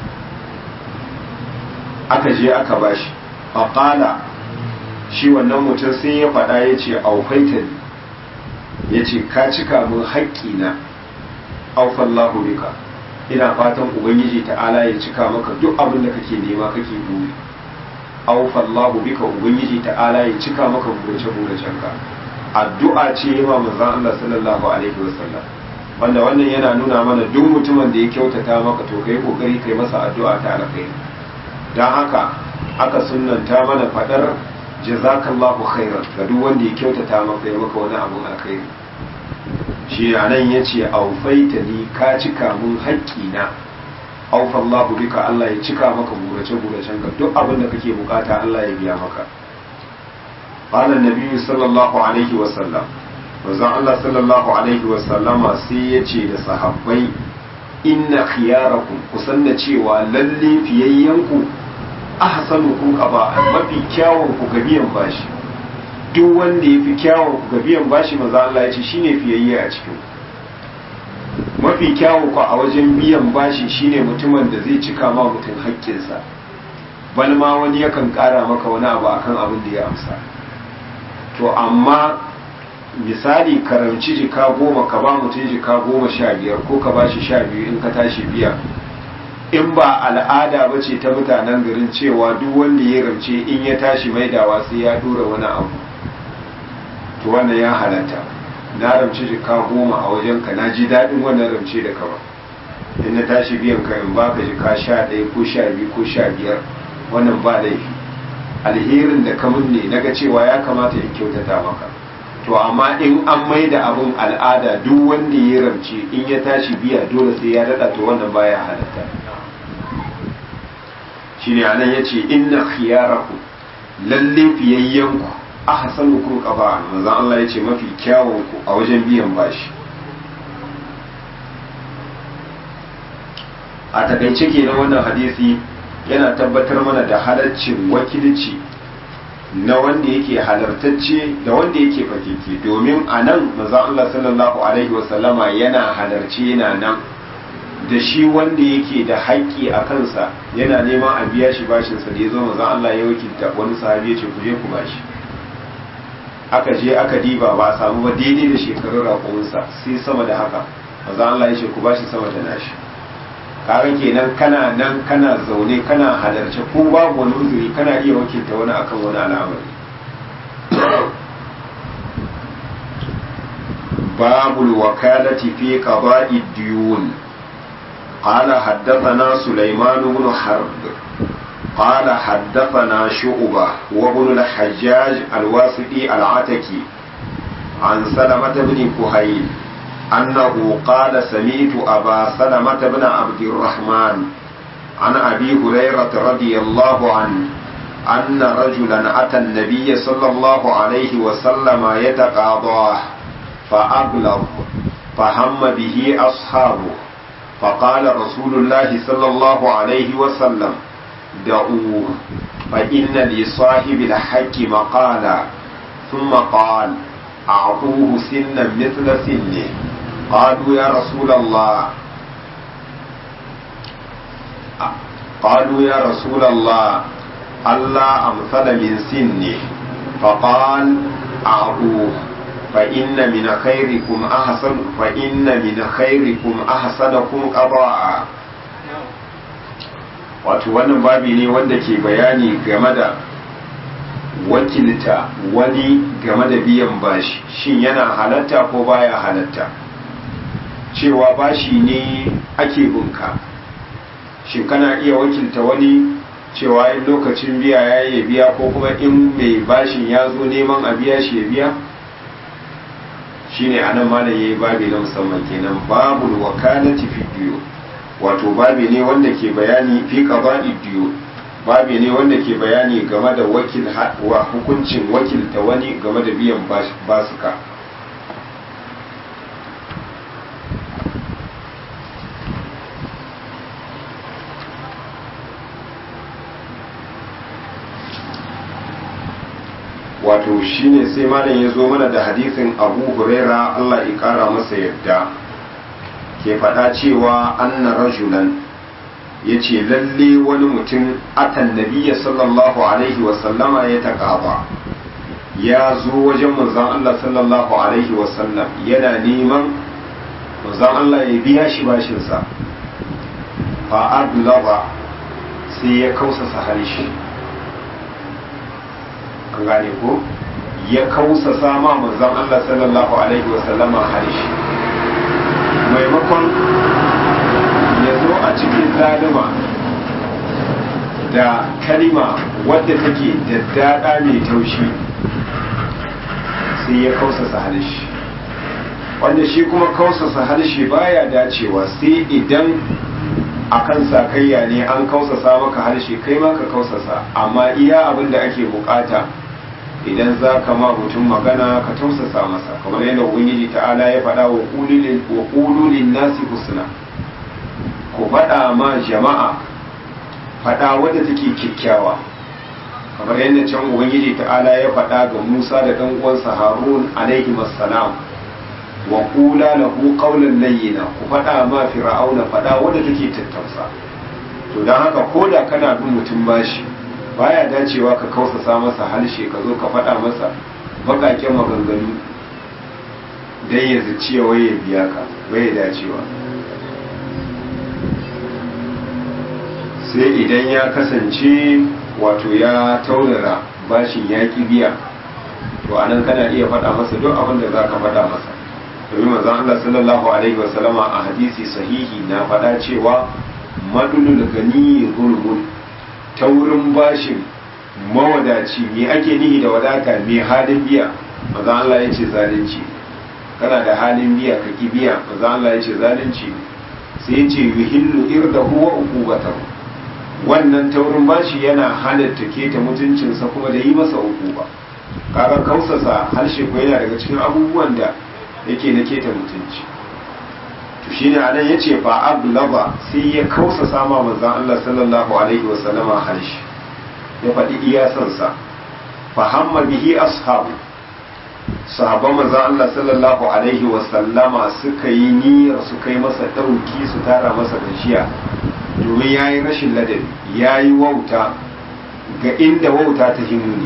aka je aka bashi faƙala shi wannan mutum sai ya faɗa ya ce aufaita ne ya ce ka cika min haƙƙina aufallahu bika ina fatan ubangiji ta'ala ya cika maka duk abin da kake nema kake buri aufallahu bika ubangiji ta'ala ya cika maka burace buracenka addu'a ce ma manzon Allah sallallahu alaihi wasallam wanda wannan yana nuna mana duk mutumin da ya kyautata maka to kai kokari kai masa addu'a ta alkhairi don haka aka sunanta mana fadar jazakallahu khairan ga duk wanda ya kyautata maka ya maka wani abun alkhairi shi nan ya ce aufaita ni ka cika mun haƙƙina aufallahu bika Allah ya cika maka burace buracen ka duk abin da kake bukata Allah ya biya maka qala nabiyyu sallallahu alaihi wa sallam manzon Allah sallallahu alaihi wa sallama sai ya ce da sahabbai inna khiyarakum kusan da cewa lalle fiyayyanku ahsanu ku qaba mafi kyawun ku ga biyan bashi duk wanda ya fi kyawun ku ga biyan bashi manzo Allah ya ce shine fiyayye a cikin mafi kyawun ku a wajen biyan bashi shine mutumin da zai cika ma mutum haƙƙinsa bal ma wani yakan ƙara maka wani abu akan abin da ya amsa to amma misali karamci jika goma ka ba mutum jika goma sha biyar ko ka ba shi sha biyu in ka tashi biya in ba al'ada ba ce ta mutanen garin cewa duk wanda ya ramce in ya tashi maidawa sai ya dora wani abu to wannan ya halatta na ramci jika goma a wajen ka na ji daɗin wannan ramce da kama in na tashi biyan ka in baka jika sha ɗaya ko sha biyu ko sha biyar wannan ba laifi alherin da kamun ne naga cewa ya kamata in kyautata maka to amma in an mai da abin al'ada duk wanda ya ramce in ya tashi biya dole sai ya daɗa to wannan baya halatta shine anan yace inna khiyarakum lalle fiyayyanku ahsanukum qaba'an manzon Allah yace mafi kyawun ku a wajen biyan bashi a takaice kenan wannan hadisi yana tabbatar mana da halaccin wakilci na wanda yake halartacce da wanda yake fakeke domin a nan manzon Allah sallallahu alaihi wasallama yana halarci yana nan da shi wanda yake da haƙƙi a kansa yana neman a biya shi bashinsa da ya zo manzon Allah ya wakilta wani sahabi ya ce ku je ku bashi aka je aka diba ba a samu ba daidai da shekarun raƙuminsa sai sama da haka manzon Allah ya ce ku bashi sama da nashi kaga kenan kana nan kana zaune kana halarci ko babu wani uzuri kana iya wakilta wani akan wani al'amari babul wakalati fi qada'i diyun قال حدثنا سليمان بن حرب قال حدثنا شعبة وابن الحجاج الواسطي العتكي عن سلمة بن كهيل أنه قال سمعت أبا سلمة بن عبد الرحمن عن أبي هريرة رضي الله عنه أن رجلا أتى النبي صلى الله عليه وسلم يتقاضاه فأبلغ فهم به أصحابه فقال رسول الله صلى الله عليه وسلم دعوه فإن لصاحب الحق مقالا ثم قال أعطوه سنا مثل سنه قالوا يا رسول الله قالوا يا رسول الله ألا أمثل من سنه فقال أعطوه فإن من خيركم أحسن فإن من خيركم أحسنكم قضاء wato wannan babi ne wanda ke bayani game da wakilta wani game da biyan bashi shin yana halatta ko baya halatta cewa bashi ne ake bunka shin kana iya wakilta wani cewa in lokacin biya ya yi biya ko kuma in mai bashin ya zo neman a biya shi ya biya shine anan malam yayi babi na musamman kenan babul wakalati fi diyo wato babi ne wanda ke bayani fi qada'i diyo babi ne wanda ke bayani game da wakil wa hukuncin wakilta wani game da biyan basuka wato shine sai malam ya zo mana da hadisin abu huraira allah ya kara masa yadda ke faɗa cewa anna rajulan ya ce lalle wani mutum atan nabiya sallallahu alaihi wasallama ya taƙaba ya zo wajen manzan allah sallallahu alaihi wasallam yana neman manzan allah ya biya shi bashinsa fa'adlaba sai ya kausasa harshe an gane ko ya kausa sama manzon Allah sallallahu alaihi wasallama harshe maimakon ya zo a cikin zalima da kalima wadda take daddada mai taushi sai ya kausasa harshe wanda shi kuma kausasa harshe baya dacewa sai idan akan sakayya ne an kausasa maka harshe kai ma ka kausasa amma iya abin da ake bukata idan za ka ma mutum magana ka tausasa masa kamar yadda ubangiji ta'ala ya faɗa wa ƙululin nasi husna ku faɗa ma jama'a faɗa wadda take kyakkyawa kamar yadda can ubangiji ta'ala ya faɗa ga musa da ɗan uwansa harun alaihi wassalam wa kula lahu qawlan layyina ku faɗa ma fir'auna faɗa wadda take tattausa to dan haka koda kana bin mutum bashi baya dacewa ka kausasa masa harshe ka zo ka faɗa masa bakaken maganganu dan ya zaci ya waye biya ka bai dacewa sai idan ya kasance wato ya taurara bashin ya ki biya to anan kana iya faɗa masa duk abin da za ka faɗa masa domin manzon Allah sallallahu alaihi wasallama a hadisi sahihi na faɗa cewa madulul gani zulmun taurin bashin mawadaci me ake nihi da wadata me halin biya manzon Allah ya ce zalunci kana da halin biya ka ki biya manzon Allah ya ce zalunci sai ya ce yuhillu irdahu wa uqubatahu wannan taurin bashi yana halatta keta mutuncinsa kuma da yi masa uquba kaga kausasa harshe ko yana daga cikin abubuwan da yake na keta mutunci to shine anan yace fa ablaba sai ya kausasa ma manzon Allah sallallahu alaihi wa sallama harshe ya faɗi iya sansa fa hamma bihi ashabu sahabban manzon Allah sallallahu alaihi wa sallama suka yi niyyar su kai masa dauki su tara masa gajiya domin yayi rashin ladabi yayi wauta ga inda wauta ta himuni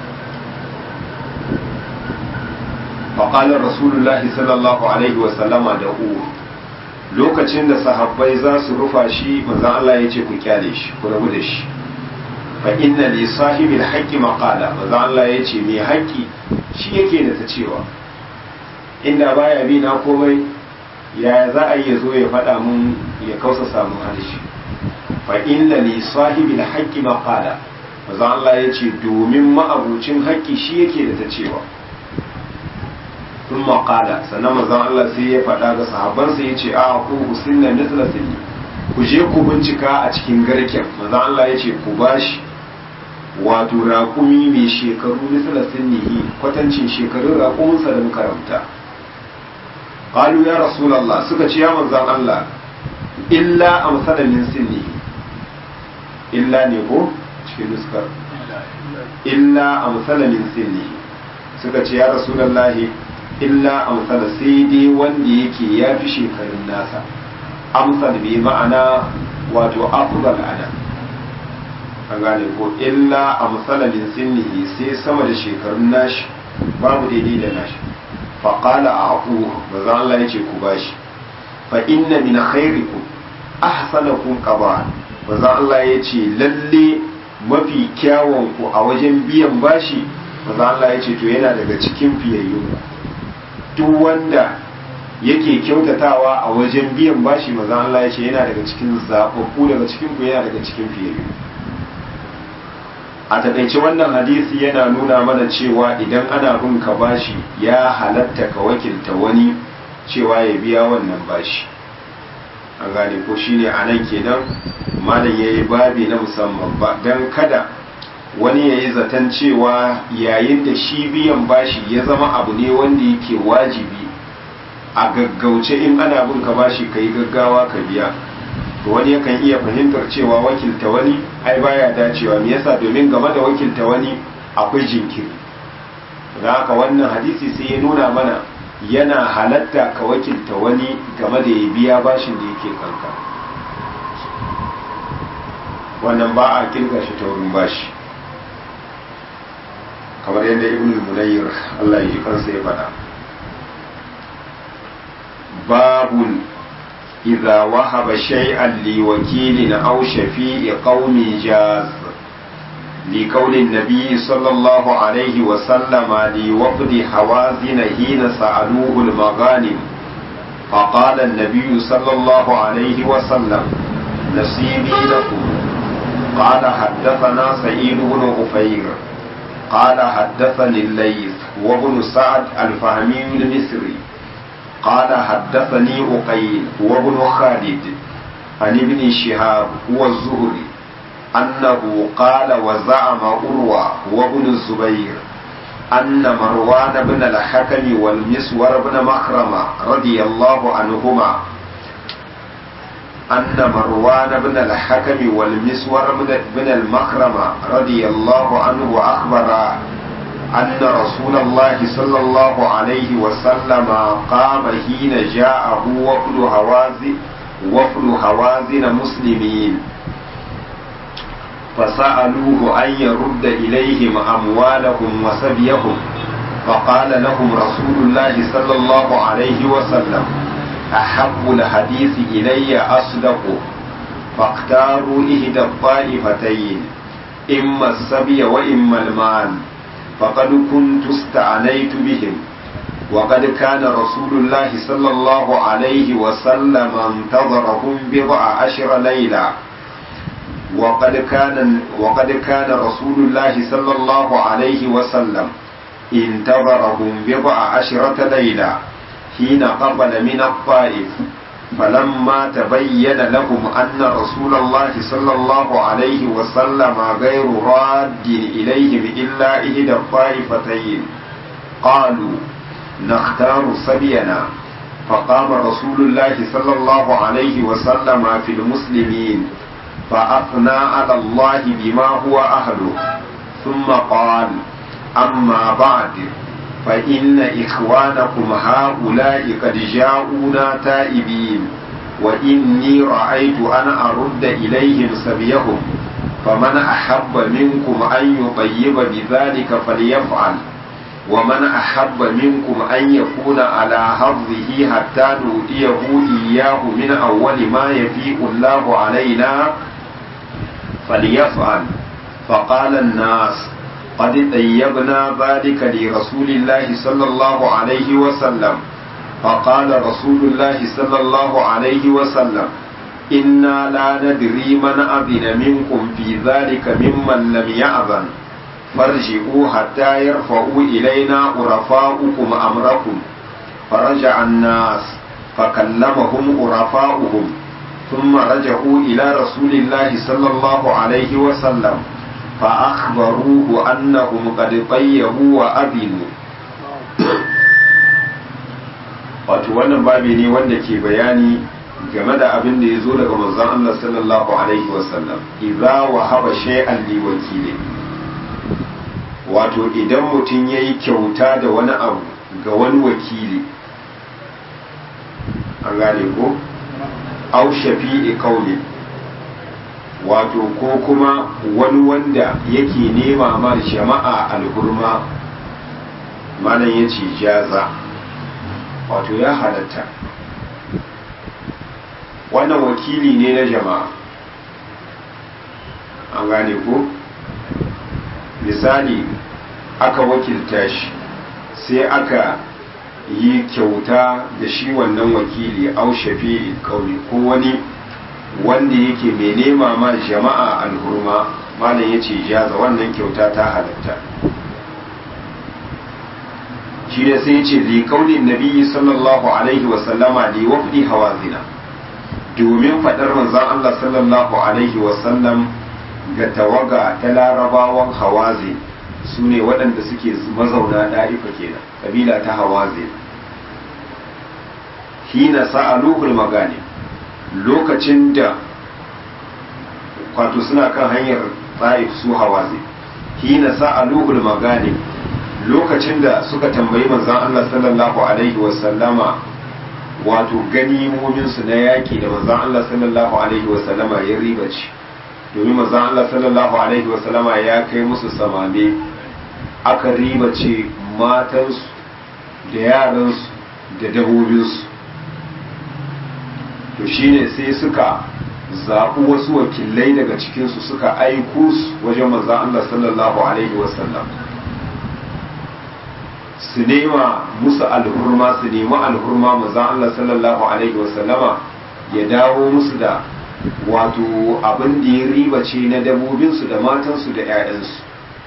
faƙalar rasulullahi sallallahu alaihi wasallama da uwa lokacin da sahabbai za su rufa shi manzan Allah ya ce ku kyale shi ku rabu da shi fa inna li sahibil haqqi maqala manzan Allah ya ce mai haƙƙi shi yake da ta cewa inda baya bi na komai ya za a yi zo ya faɗa mun ya kausa samun harshe fa inna li sahibil haqqi maqala manzan Allah ya ce domin ma'abucin haƙƙi shi yake da ta cewa sun maƙala sannan mazan Allah sai ya faɗa ga sahabbansa ya ce a ku husinna misla sinni ku je ku bincika a cikin garken mazan Allah ya ce ku bashi wato raƙumi mai shekaru misla sinnihi kwatancin shekarun raƙuminsa da muka ramta qalu ya rasulullah suka ce ya manzan Allah illa amsala min sinnihi illa ne ko cikin nuskar illa amsala min sinnihi suka ce ya rasulullahi illa amsala sai dai wanda yake ya fi shekarun nasa amsal bi ma'ana wato afdal ana an gane ko illa amsala min sinnihi sai sama da shekarun nashi babu daidai da nashi fa qala aqu maza Allah yace ku bashi fa inna min khairikum ahsanakum qaba maza Allah yace lalle mafi kyawun ku a wajen biyan bashi maza Allah yace to yana daga cikin fiyayyun duk wanda yake kyautatawa a wajen biyan bashi maza Allah ya ce yana daga cikin zaɓaɓɓu daga cikin ku yana daga cikin fiyayyu a taƙaice wannan hadisi yana nuna mana cewa idan ana bin ka bashi ya halatta ka wakilta wani cewa ya biya wannan bashi an gane ko shine a nan kenan malam ya yi babi na musamman ba don kada wani ya yi zaton cewa yayin da shi biyan bashi ya zama abu ne wanda yake wajibi a gaggauce in ana bin ka bashi ka yi gaggawa ka biya to wani yakan iya fahimtar cewa wakilta wani ai baya dacewa me yasa domin game da wakilta wani akwai jinkiri da haka wannan hadisi sai ya nuna mana yana halatta ka wakilta wani game da ya biya bashin da yake kanka wannan ba a kirga shi ta wurin bashi kamar yadda ibn munayyir Allah ya ji kansa ya faɗa babun idza wahaba shay'an li wakilin aw shafi'i qaumi jaz li qawli an-nabi sallallahu alayhi wa sallama li wafdi hawazin hina sa'aluhu al-maghanim فقال النبي صلى الله عليه وسلم نصيبي لكم قال حدثنا سعيد بن غفير قال حدثني الليث وابن سعد الفهمي المصري قال حدثني أقيل وابن خالد عن ابن شهاب هو الزهري أنه قال وزعم أروى وابن الزبير أن مروان بن الحكم والمسور بن مخرمة رضي الله عنهما أن مروان بن الحكم والمسور بن المخرمة رضي الله عنه أخبر أن رسول الله صلى الله عليه وسلم قام حين جاءه وفد هوازن وفد هوازن مسلمين فسألوه أن يرد إليهم أموالهم وسبيهم فقال لهم رسول الله صلى الله عليه وسلم أحب الحديث إلي أصدقه فاختاروا إحدى الطائفتين إما السبي وإما المال فقد كنت استعنيت بهم وقد كان رسول الله صلى الله عليه وسلم انتظرهم بضع عشر ليلة وقد كان وقد كان رسول الله صلى الله عليه وسلم انتظرهم بضع عشرة ليلة حين قبل من الطائف فلما تبين لهم أن رسول الله صلى الله عليه وسلم غير راد إليهم إلا إحدى الطائفتين قالوا نختار سبينا فقام رسول الله صلى الله عليه وسلم في المسلمين فأثنى على الله بما هو أهله ثم قال أما بعد فإن إخوانكم هؤلاء قد جاءونا تائبين وإني رأيت أن أرد إليهم سبيهم فمن أحب منكم أن يطيب بذلك فليفعل ومن أحب منكم أن يكون على حظه حتى نؤتيه إياه من أول ما يفيء الله علينا فليفعل فقال الناس قد طيبنا ذلك لرسول الله صلى الله عليه وسلم فقال رسول الله صلى الله عليه وسلم إنا لا ندري من أذن منكم في ذلك ممن لم يأذن فارجعوا حتى يرفعوا إلينا عرفاؤكم أمركم فرجع الناس فكلمهم عرفاؤهم ثم رجعوا إلى رسول الله صلى الله عليه وسلم فأخبروه أنهم قد طيبوا وأذنوا wato wannan babi ne wanda ke bayani game da abin da ya zo daga manzon Allah sallallahu alaihi wasallam idza wahaba shay'an li wakili wato idan mutum yayi kyauta da wani abu ga wani wakili an gane ko au shafi'i kauli wato ko kuma wani wanda yake nema ma jama'a alhurma malam ya ce jaza wato ya halatta wannan wakili ne na jama'a an gane ko misali aka wakilta shi sai aka yi kyauta da shi wannan wakili au shafi'i kauli ko wani wanda yake mai nema ma jama'a alhurma malam ya ce jaza wannan kyauta ta halatta shi da sai ce li kaulin nabi sallallahu alaihi wasallama li wafdi hawazina domin faɗar manzon Allah sallallahu alaihi wasallam ga tawaga ta larabawan hawazi su ne waɗanda suke mazauna ɗa'ifa kenan kabila ta hawazi hina sa'aluhul magani lokacin da kwato suna kan hanyar ta'if su hawazi hina sa'aluhul magani lokacin da suka tambayi manzon Allah sallallahu alaihi wasallama wato ganimomin su na yaki da manzon Allah sallallahu alaihi wasallama ya ribaci domin manzon Allah sallallahu alaihi wasallama ya kai musu samame aka ribace matansu da yaransu da dabobinsu to shine sai suka zaɓi wasu wakilai daga cikinsu suka aiko su wajen manzan Allah sallallahu Alaihi wasallam su nema musu alhurma su nemi alhurma manzan Allah sallallahu Alaihi wasallama ya dawo musu da wato abin da ya ribace na dabobinsu da matansu da 'ya'yansu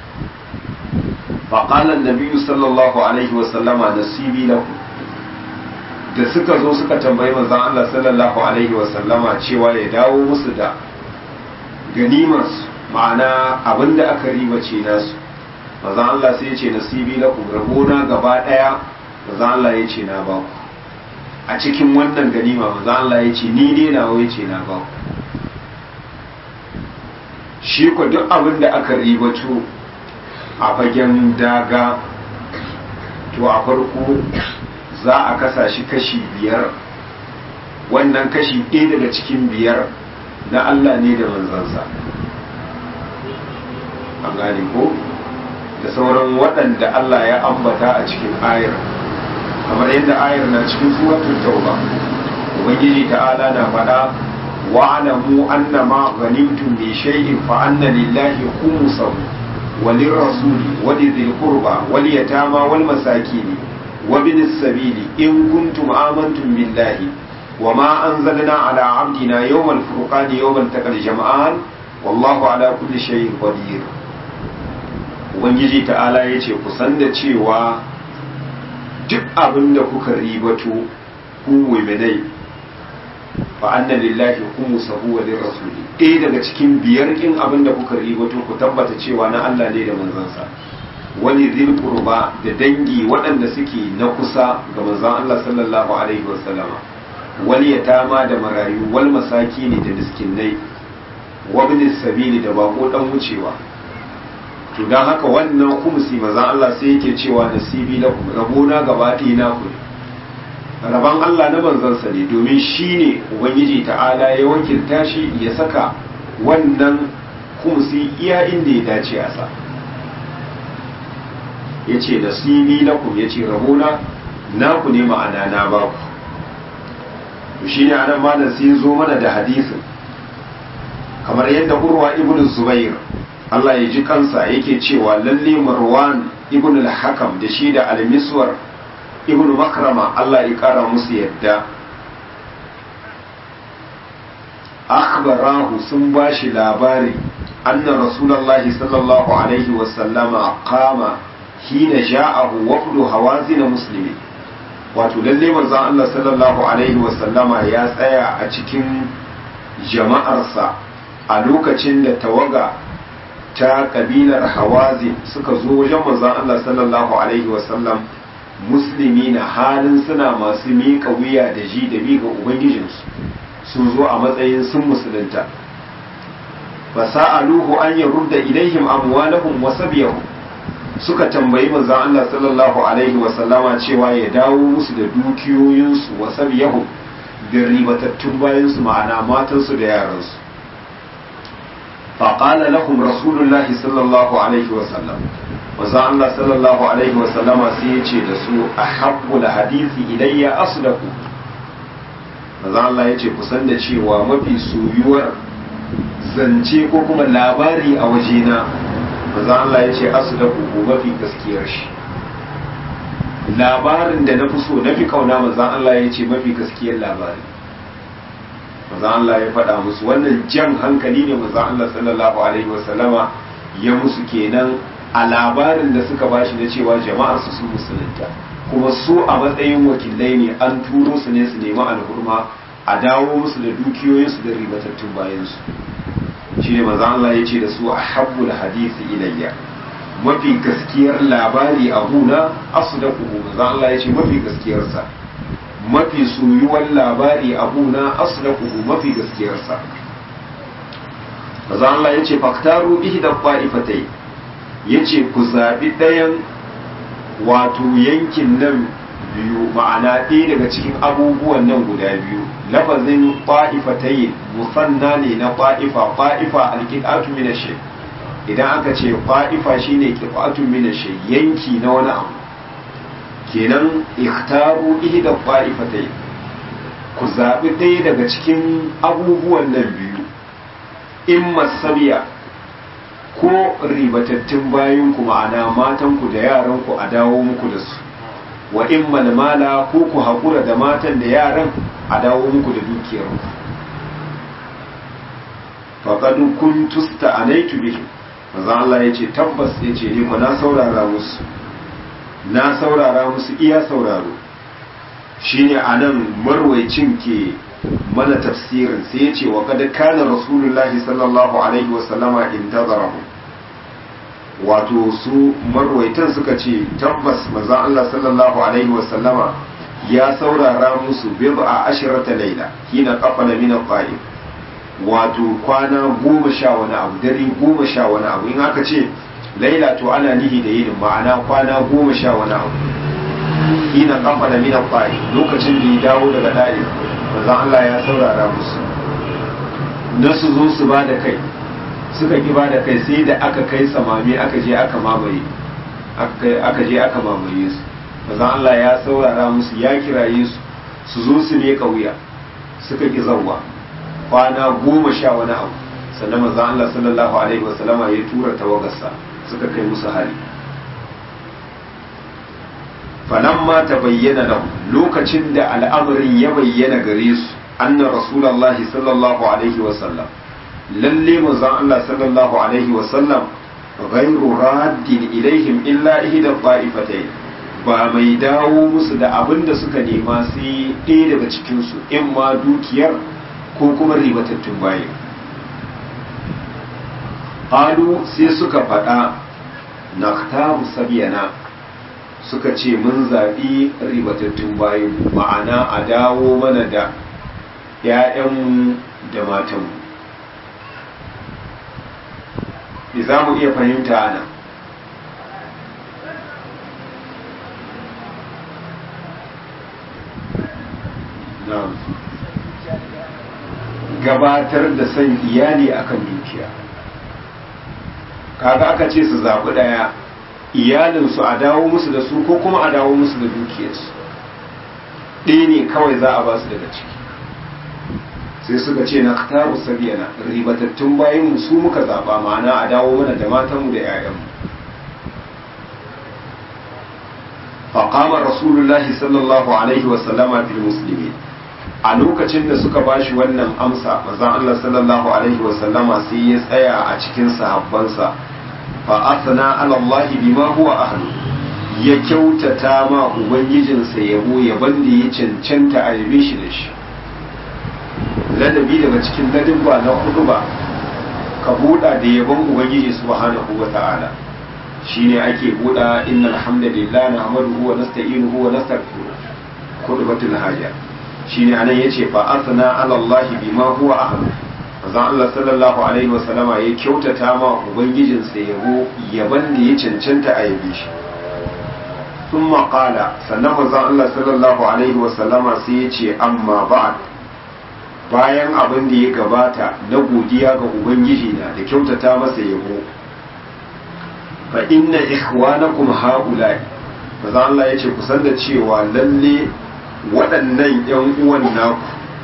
faƙalar nabiyu sallallahu Alaihi wasallama nasibi lahu da suka zo suka tambayi manzon Allah sallallahu alaihi wasallama cewa ya dawo musu da ganimarsu ma'ana abinda aka riba ce nasu manzon Allah sai ya ce nasibi lakum rabona gaba daya manzon Allah ya ce na ba ku a cikin wannan ganima manzon Allah ya ce ni ne nawa ya ce na ba ku shi ko duk abin da aka ribato a fagen daga to a farko za a kasa shi kashi biyar wannan kashi ɗaya daga cikin biyar na Allah ne da manzansa an gane ko da sauran waɗanda Allah ya ambata a cikin ayar kamar yadda ayar na cikin suratul tauba ubangiji ta'ala na faɗa wa'lamu anna ma ghanimtum min shay'in fa anna lillahi khumsahu وللرسول ولذي القربى واليتامى والمساكين wa bin sabili in kuntum amantum billahi wa ma anzalna ala abdina yawmal furqani yawmal taqal jam'an wallahu ala kulli shay'in qadir ubangiji ta'ala yace ku san da cewa duk abin da kuka ribato ku mu'minai fa anna lillahi khumsuhu wa lirrasuli ɗaya daga cikin biyar kin abin da kuka ribato ku tabbata cewa na Allah ne da manzansa wani zil qurba da dangi waɗanda suke na kusa ga manzon Allah sallallahu alaihi wasallama wal yatama da marayu wal masakini da miskinai wa bin sabili da bako dan wucewa to dan haka wannan kumsi manzon Allah sai yake cewa nasibi lakum rabona gaba ɗaya na ku rabon Allah na manzansa ne domin shi ne Ubangiji ta'ala ya wakilta shi ya saka wannan kumsi iya inda ya dace a sa ya ce nasibi lakum ya ce rabona naku ne ma'ana na baku shi ne anan malam sai zo mana da hadisin kamar yadda urwa ibn zubair Allah ya ji kansa yake cewa lalle marwan ibn al-hakam da shi da al-miswar ibn makrama Allah ya kara musu yadda akhbarahu sun bashi labari anna rasulullahi sallallahu alaihi wasallama qama hina ja'ahu wafdu hawazin muslimi wato lalle manzon Allah sallallahu alaihi wasallama ya tsaya a cikin jama'arsa a lokacin da tawaga ta kabilar hawazin suka zo wajen manzon Allah sallallahu alaihi wasallam musulmi na halin suna masu miƙa wuya da ji da bi ga ubangijinsu sun zo a matsayin sun musulunta fa sa'aluhu an yarudda ilaihim amwalahum wa sabiyahum suka tambayi manzon Allah sallallahu alaihi wa sallama cewa ya dawo musu da dukiyoyinsu wa sabiyahum da ribatattun bayansu ma'ana matansu da yaransu فقال لهم رسول الله صلى الله عليه وسلم manzo Allah sallallahu alaihi wasallama sai ya ce da su a habbul hadisi ilayya asdaku manzo Allah ya ce kusan da cewa mafi soyuwar zance ko kuma labari a wajena manzo Allah ya ce asdaku ko mafi gaskiyar shi labarin da na fi so na fi kauna manzo Allah ya ce mafi gaskiyar labari manzo Allah ya faɗa musu wannan jan hankali ne manzo Allah sallallahu alaihi wasallama ya musu kenan a labarin da suka bashi na cewa jama'ar su sun musulunta kuma su a matsayin wakilai ne an turo su ne su nemi alhurma a dawo musu da dukiyoyinsu da ribatattun bayansu shi ne maza Allah ya ce da su a habbul hadisi ilayya mafi gaskiyar labari a huna asu da kuhu maza Allah ya ce mafi gaskiyarsa mafi soyuwar labari a huna asu da kuhu mafi gaskiyarsa maza Allah ya ce faktaru bihi da fa'ifatai ya ce ku zaɓi ɗayan wato yankin nan biyu ma'ana ɗaya daga cikin abubuwan nan guda biyu lafazin ƙwa'ifatayin musanna ne na ƙwa'ifa ƙwa'ifa alƙiƙatu mina shi idan aka ce ƙwa'ifa shine ƙiƙatu mina shi yanki na wani abu kenan ikhtaru ihda ƙwa'ifatayin ku zaɓi ɗaya daga cikin abubuwan nan biyu in masabiya ko ribatattun bayanku ma'ana matanku da yaranku a dawo muku da su wa in malmala ko ku haƙura da matan da yaran a dawo muku da dukiyarku faƙadu kun tusta a naitu bihi maza Allah ya ce tabbas ya ce ni na saurara musu na saurara musu iya sauraro shine a nan marwaicin ke mana tafsirin sai ya ce wa kada kana rasulullahi sallallahu alaihi wasallama intazarahu wato su marwaitan suka ce tabbas manzon Allah sallallahu alaihi wasallama ya saurara musu bid'a ashrata laila hina qafala min al wato kwana goma sha wani abu dare goma sha wani abu in aka ce laila to ana nihi da yinin ma'ana kwana goma sha wani abu hina qafala min al lokacin da ya dawo daga dare manzon Allah ya saurara musu na su zo su ba da kai suka ki ba da kai sai da aka kai samami aka je aka mamaye aka je aka mamaye su manzon Allah ya saurara musu ya kiraye su su zo su ne wuya suka ki zawwa kwana goma sha wani abu sannan manzon Allah sallallahu alaihi wasallama ya tura tawagarsa suka kai musu hari falamma ta bayyana lahu lokacin da al'amarin ya bayyana gare su anna rasulullahi sallallahu alaihi wasallam lalle manzon Allah sallallahu alaihi wasallam ghairu raddin ilaihim illa ihda ta'ifatayn ba mai dawo musu da abin da suka nema sai ɗaya daga cikinsu in ma dukiyar ko kuma ribatattun bayan ƙalu sai suka faɗa na taru sabiyana suka ce mun zaɓi ribatattun bayan ma'ana a dawo mana da ‘ya'yanmu da matanmu za mu iya fahimta nan gabatar da son iyali akan dukiya kaga aka ce su zaɓi ɗaya iyalinsu a dawo musu da su ko kuma a dawo musu da dukiyarsu ɗaya ne kawai za a ba su daga ciki sai suka ce na taru sabiyana ribatattun bayan su muka zaɓa ma'ana a dawo mana da matanmu da 'ya'yanmu faƙamar rasulullahi sallallahu alaihi wasallama fil musulmi a lokacin da suka bashi wannan amsa manzon Allah sallallahu alaihi wasallama sai ya tsaya a cikin sahabbansa fa asna ala Allah bima huwa ahlu ya kyautata ma ubangijinsa yabo yaban da ya cancanta a yabe shi da shi ladabi daga cikin ladabba na hudu ba ka buɗa da yabon ubangiji subhanahu wa ta'ala shine ake buɗa innal hamdalillah nahmaduhu wa nasta'inuhu wa nastaghfiruh khutbatul haja shine anan yace fa asna ala Allah bima huwa ahlu manzon Allah sallallahu alaihi wa sallama ya kyautata ma ubangijin sa yabo yaban da ya cancanta a yabe shi thumma qala sannan manzon Allah sallallahu alaihi wa sallama sai yace amma ba'd bayan abin da ya gabata na godiya ga ubangiji na da kyautata masa yabo fa inna ikhwanakum haula'i manzon Allah yace kusan da cewa lalle waɗannan ‘yan uwan naku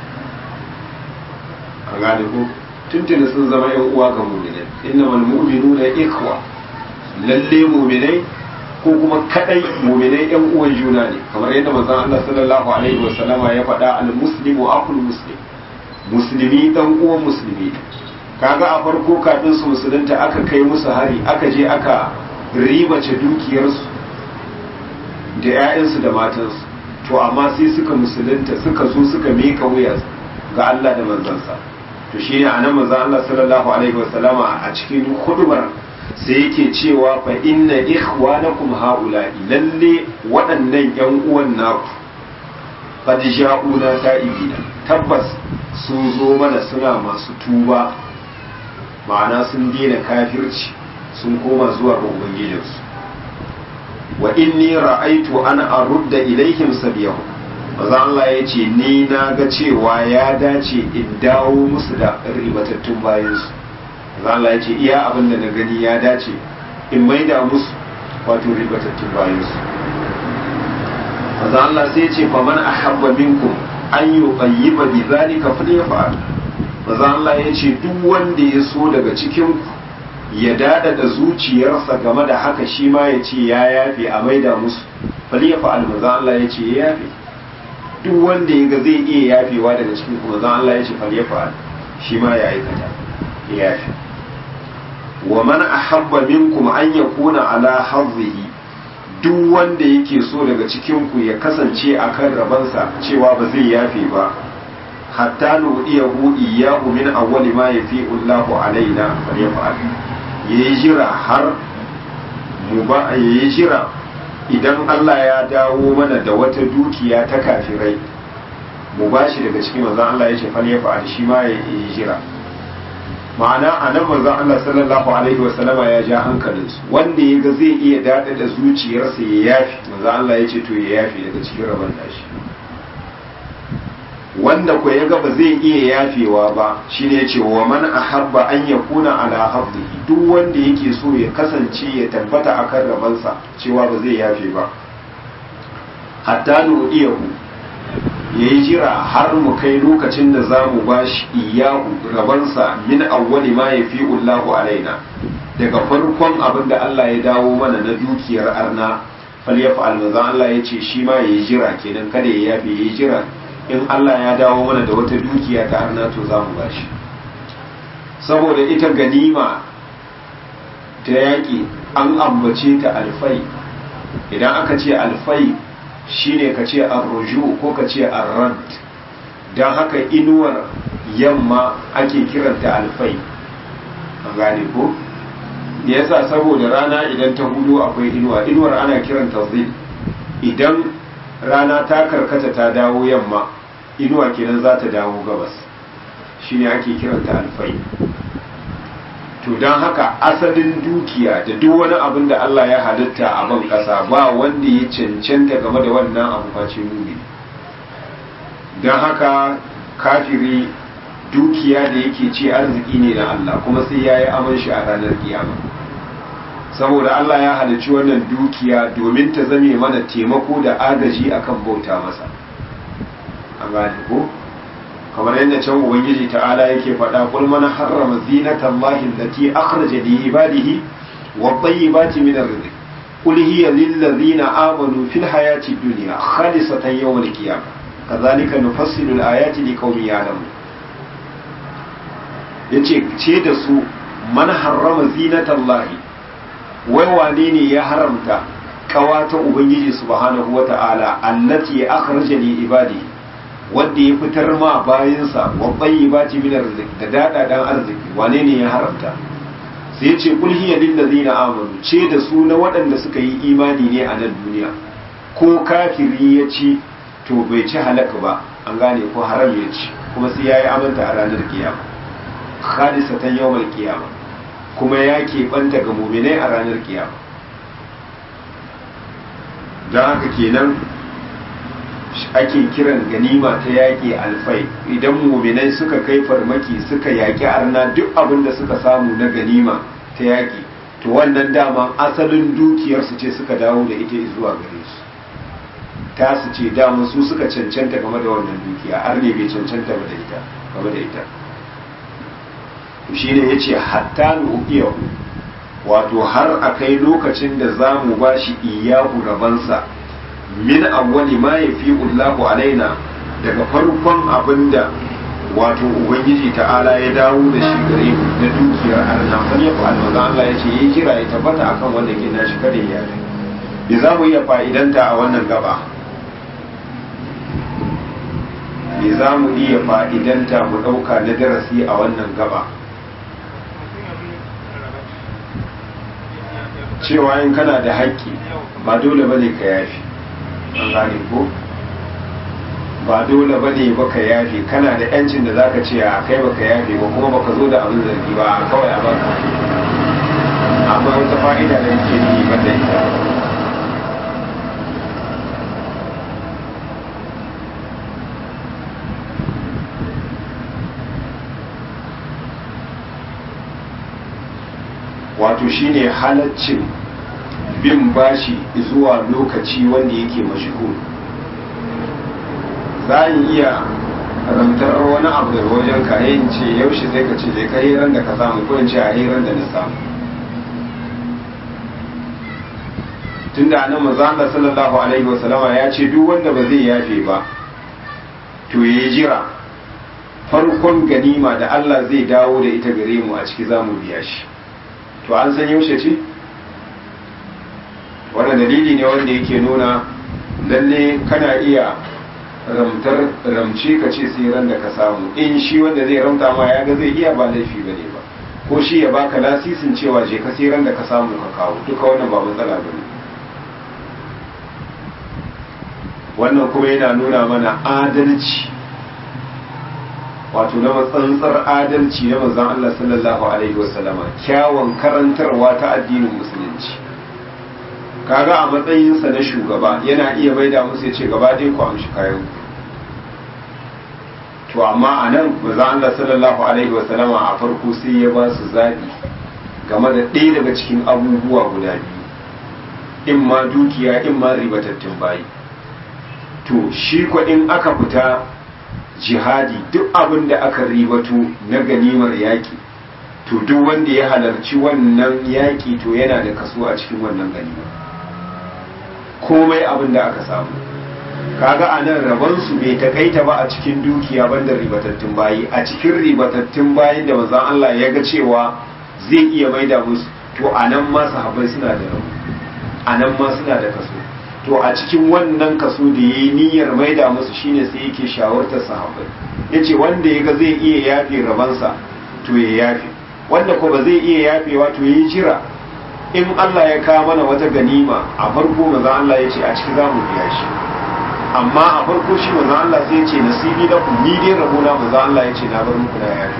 a gane ku tuntuni sun zama ‘yan uwa ga muminai inna mal mu'minu na ikwa lalle muminai ko kuma kadai muminai ‘yan uwan juna ne kamar yadda manzon Allah sallallahu alaihi wa sallama ya faɗa al muslimu akul muslim musulmi dan uwan musulmi kaga a farko kafin su musulunta aka kai musu hari aka je aka ribace dukiyarsu da 'ya'yansu da matansu to amma sai suka musulunta suka zo suka meka wuya ga Allah da manzansa to shine anan manzon Allah sallallahu alaihi wasallama a cikin hudubar sai yake cewa fa inna ikhwanakum haula'i lalle waɗannan ƴan uwan naku qad ja'una ta'ibina tabbas sun zo mana suna masu tuba ma'ana sun daina kafirci sun koma zuwa ga ubangijinsu wa inni ra'aitu an arudda ilaihim sabiyahu maza Allah ya ce ni na ga cewa ya dace in dawo musu da ribatattun bayansu maza Allah ya ce iya abin da na gani ya dace in maida musu wato ribatattun bayansu maza Allah sai ya ce fa man ahabba minkum an yuqayyiba bi zalika falyafa'al maza Allah ya ce duk wanda ya so daga cikin ku ya dada da zuciyarsa game da haka shi ma ya ce ya yafe a maida musu faliyafa almaza Allah ya ce ya yafe duk wanda ya ga zai iya yafewa daga cikin kuma zan Allah ya ce faliyafa shi ma ya aikata ya yafe wa man ahabba minkum an yakuna ala hazzihi duk wanda yake so daga cikin ku ya kasance akan rabansa cewa ba zai yafe ba hatta nu'iyahu iyyahu min awwali ma yafi'u Allahu alaina falyafa'al ya yi jira har mu ba ya yi jira idan Allah ya dawo mana da wata dukiya ta kafirai mu ba shi daga cikin manzan Allah ya ce fal ya fa'al shi ma ya yi jira ma'ana a nan manzan Allah sallallahu alaihi wa sallama ya ja hankalin su wanda ya ga zai iya dada da zuciyarsa ya yafi manzan Allah ya ce to ya yafi daga cikin rabon nashi wanda ko ya ga ba zai iya yafewa ba shine ya ce wa man ahabba an yakuna ala hafdihi duk wanda yake so ya kasance ya tabbata akan rabansa cewa ba zai yafe ba hatta nu'iyahu ya yi jira har mu kai lokacin da za mu ba shi iyahu rabansa min awwali ma ya fi Allahu alaina daga farkon abin da Allah ya dawo mana na dukiyar arna falyaf'al manzo Allah ya ce shi ma yayi jira kenan kada ya yafe yayi jira in Allah ya dawo mana da wata dukiya ta arna to za mu bashi saboda ita ganima ta yaƙi an ambace ta alfai idan aka ce alfai shine ka ce arruju ko ka ce arrad don haka inuwar yamma ake kiranta alfai an gane ko da yasa saboda rana idan ta hudu akwai inuwa inuwar ana kiranta zil idan rana ta karkata ta dawo yamma inuwa kenan za ta dawo gabas shine ake kiranta alfai to don haka asalin dukiya da duk wani abin da Allah ya halitta a ban kasa ba wanda ya cancanta game da wannan abu face mumi don haka kafiri dukiya da yake ce arziki ne na Allah kuma sai ya yi aman shi a ranar kiyama saboda Allah ya halicci wannan dukiya domin ta zame mana taimako da agaji akan bauta masa an gane ko kamar yadda can ubangiji ta'ala yake faɗa kul man harrama zinata allahi allati akhraja li ibadihi wa tayyibati min ar-rizq qul hiya lil ladzina amanu fil hayati dunya khalisatan yawm al-qiyamah kadhalika nufassilu al-ayati liqaumin ya'lamun yace ce da su man harrama zinata allahi wai wane ne ya haramta kawata ubangiji subhanahu wata'ala allati akhraja li ibadihi wanda ya fitar ma bayansa wa tayyibati min arziki da dada dan arziki wane ne ya haramta sai ya ce kul hiya lil ladina amanu ce da su na waɗanda suka yi imani ne a nan duniya ko kafiri ya ci to bai ci halaka ba an gane ko haram ya ci kuma sai yayi amanta a ranar kiyama khalisatan yawmal kiyama kuma ya keɓanta ga muminai a ranar kiyama don haka kenan ake kiran ganima ta yaƙi alfai idan muminai suka kai farmaki suka yaƙi arna duk abin da suka samu na ganima ta yaƙi to wannan dama asalin dukiyarsu ce suka dawo da ita zuwa gare su ta su ce dama su suka cancanta game da wannan dukiya arne bai cancanta ba da ita game da ita to shine yace hatta nuqiyahu wato har akai lokacin da zamu bashi iyahu rabansa min awwali ma yafi'u Allahu alaina daga farkon abinda wato ubangiji ta'ala ya dawo da shi gare mu na dukiyar arna kan ya fa Allah Allah ya ce yi kira ya tabbata akan wanda ke nashi kada ya yi bi za mu iya fa'idanta a wannan gaba bi za mu iya fa'idanta mu ɗauka na darasi a wannan gaba cewa in kana da haƙƙi ba dole bane ka yafi an gane ko ba dole ba ne baka yafe kana da yancin da zaka ce a kai baka yafe ba kuma baka zo da abin zargi ba kawai a baka amma wata fa'ida da yake ni ba da ita wato shine halaccin bin bashi zuwa lokaci wanda yake mashhur za yi iya rantar wani abu daga wajen ka yin ce yaushe zai ka ce zai ka hirar da ka samu ko in ce a hirar da na samu tun da anan maza Allah sallallahu alaihi wasallama ya ce duk wanda ba zai yafe ba to ya jira farkon ganima da Allah zai dawo da ita gare mu a ciki za mu biya shi to an san yaushe ce wannan dalili ne wanda yake nuna lalle kana iya ramtar ramce ka ce sai ran da ka samu in shi wanda zai ramta ma ya ga zai iya ba laifi ba ne ba ko shi ya baka lasisin cewa je ka sai ran da ka samu ka kawo duka wannan ba matsala ba ne wannan kuma yana nuna mana adalci wato na matsantsar adalci na manzon Allah sallallahu alaihi wasallama kyawun karantarwa ta addinin musulunci kaga a matsayinsa na shugaba yana iya maida musu ya ce gaba ɗaya ku amshi kayan to amma a nan manzon Allah sallallahu alaihi wasallama a farko sai ya ba su zaɓi game da ɗaya daga cikin abubuwa guda biyu in ma dukiya in ma ribatattun bayi to shi ko in aka fita jihadi duk abin da aka ribato na ganimar yaƙi to duk wanda ya halarci wannan yaƙi to yana da kaso a cikin wannan ganima komai abin da aka samu kaga a nan rabonsu bai takaita ba a cikin dukiya banda ribatattun bayi a cikin ribatattun bayin da manzon Allah ya ga cewa zai iya maida musu to a nan ma sahabbai suna da rabo a nan ma suna da kaso to a cikin wannan kaso da ya yi niyyar maida musu shine sai yake shawartar sahabbai ya ce wanda ya ga zai iya yafe rabansa to ya yafe wanda ko ba zai iya yafewa to ya yi jira in Allah ya kawo mana wata ganima a farko maza Allah ya ce a ciki za mu biya shi amma a farko shi maza Allah sai ya ce nasibi da ku ni dai rabona maza Allah ya ce na bar muku na yafe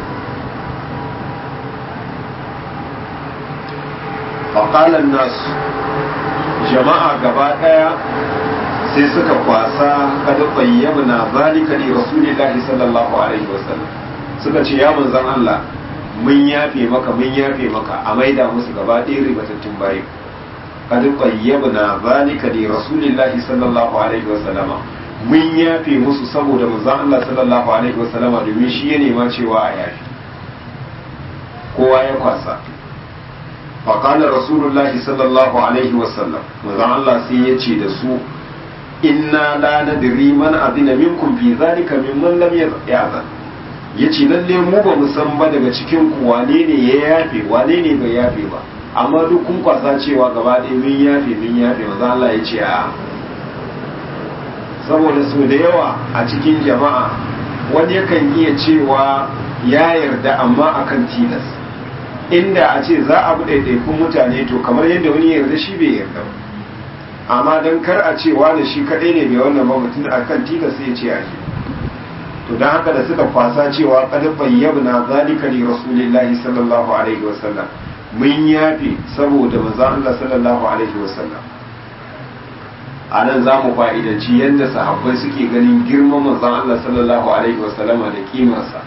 faƙalan nasu jama'a gaba ɗaya sai suka kwasa kada bayyana na zalika li rasulillahi sallallahu alaihi wasallam suka ce ya manzon Allah mun yafe maka mun yafe maka a maida musu gaba ɗaya ribatattun bayi kada bayyana na zalika li rasulillahi sallallahu alaihi wasallama mun yafe musu saboda manzon Allah sallallahu alaihi wasallama domin shi ya nema cewa a yafe kowa ya kwasa فقال رسول الله صلى الله عليه وسلم وزعم الله سيتي دسو إنا لا ندري من أذن منكم في ذلك ممن لم يأذن yace lalle mu ba mu san ba daga cikin ku wane ne ya yafe wane ne bai yafe ba amma duk kun kwasa cewa gaba ɗaya mun yafe mun yafe maza Allah ya ce a saboda su da yawa a cikin jama'a wani yakan iya cewa ya yarda amma akan tilas inda a ce za a bi ɗaiɗaikun mutane to kamar yadda wani yarda shi bai yarda ba amma don kar a ce wani shi kaɗai ne mai wannan mutum a kan tilas sai ce a to don haka da suka kwasa cewa kada bayyana zalika li rasulillahi sallallahu alaihi wasallam mun yafe saboda manzo Allah sallallahu alaihi wasallam a nan za mu fa'idanci yadda sahabbai suke ganin girman manzon Allah sallallahu alaihi wasallama da kimarsa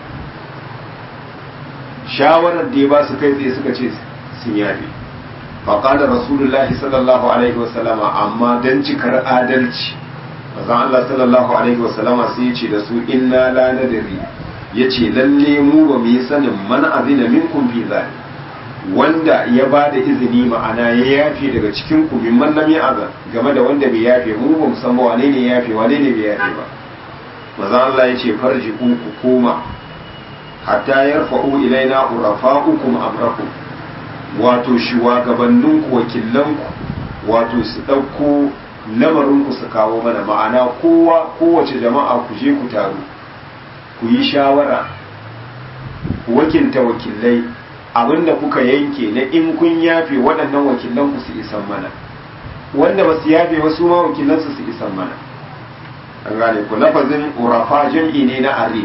shawarar da ya ba su kai tsaye suka ce sun yafe faƙaɗa rasulullahi sallallahu alaihi wasallama amma don cikar adalci mazan Allah sallallahu alaihi wasallama sai ya ce da su inna la nadari ya ce lalle mu ba mu yi sanin man azina minkum fi zali wanda ya ba da izini ma'ana ya yafe daga cikin ku min man lam ya'zan game da wanda bai yafe mu ba mu san ba wane ne yafe wane ne bai yafe ba mazan Allah ya ce farji ku ku koma hatta yarfa'u ilaina urafa'ukum amrakum wato shuwagabanninku wakilanku wato su ɗauko lamarinku su kawo mana ma'ana kowa kowace jama'a ku je ku taru ku yi shawara ku wakilta wakilai abinda kuka yanke na in kun yafe waɗannan wakilanku su isan mana wanda ba su yafe wasu ma wakilansu su isan mana an gane ku lafazin urafa jam'i ne na arif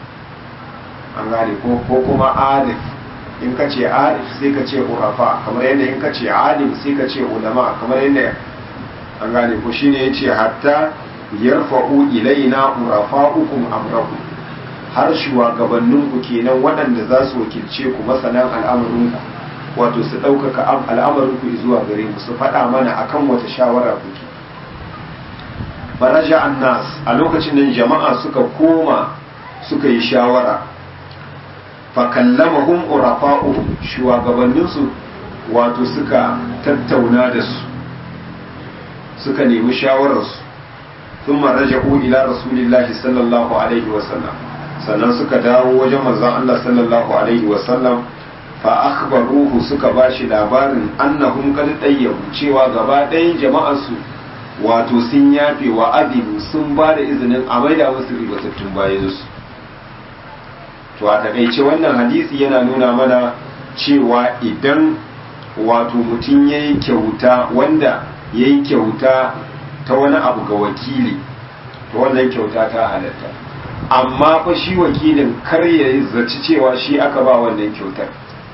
an gane ko kuma arif in ka ce arif sai ka ce urafa kamar yadda in ka ce alim sai ka ce ulama kamar yadda an gane ko shine yace hatta yarfa'u ilaina urafa'ukum amrakum har shugabannin ku kenan waɗanda za su wakilce ku masanan al'amarin ku wato su ɗaukaka al'amarin ku zuwa gare mu su faɗa mana akan wata shawara kuke faraja annas a lokacin nan jama'a suka koma suka yi shawara fakallamahum urafa'uhum shugabanninsu wato suka tattauna da su suka nemi shawararsu sun raja'u ila rasulillahi sallallahu alaihi wasallam sannan suka dawo wajen manzon Allah sallallahu alaihi wasallam fa akhbaruhu suka bashi labarin annahum qad tayyabu cewa gaba ɗayan jama'arsu wato sun yafe wa adinu sun ba da izinin a maida musu ribatattun bayansu to a takaice wannan hadisi yana nuna mana cewa idan wato mutum ya yi kyauta wanda ya yi kyauta ta wani abu ga wakili to wannan kyauta ta halatta amma fa shi wakilin kar ya zaci cewa shi aka ba wannan kyautar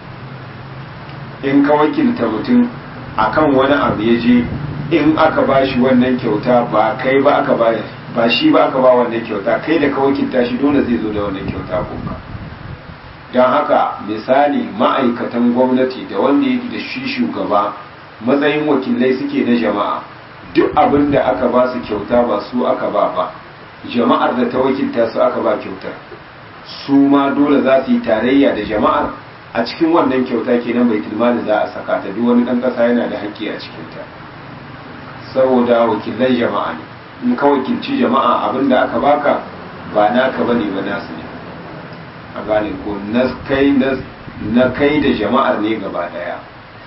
in ka wakilta mutum akan wani abu ya je in aka ba shi wannan kyauta ba kai ba aka ba ba shi ba aka ba wannan kyauta kai da ka wakilta shi dole zai zo da wannan kyauta kuma don haka misali ma'aikatan gwamnati da wanda yake da shi shugaba matsayin wakilai suke na jama'a duk abin da aka ba su kyauta ba su aka ba ba jama'ar da ta wakilta su aka ba kyautar su ma dole za su yi tarayya da jama'ar a cikin wannan kyauta kenan bai tilmali za a saka ta duk wani ɗan ƙasa yana da haƙƙi a cikinta saboda wakilan jama'a ne in ka wakilci jama'a abinda aka baka ba naka bane ba nasu ne a gane ko na kai na kai da jama'ar ne gaba daya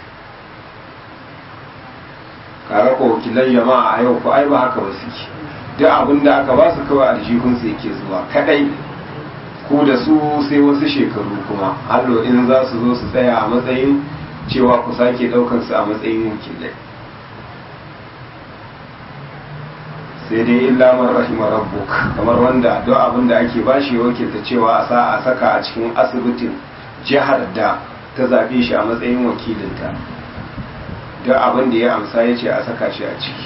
kaga ko wakilan jama'a a yau ko ai ba haka ba suke duk abinda aka ba su kawai aljihunsu yake zuwa kadai ku da su sai wasu shekaru kuma hallo in za su zo su tsaya a matsayin cewa ku sake daukar su a matsayin wakilai sai dai illa man rahima rabbuk kamar wanda duk abin da ake bashi wakilta cewa a sa a saka a cikin asibitin jihar da ta zabe shi a matsayin wakilinta duk abin da ya amsa ya ce a saka shi a ciki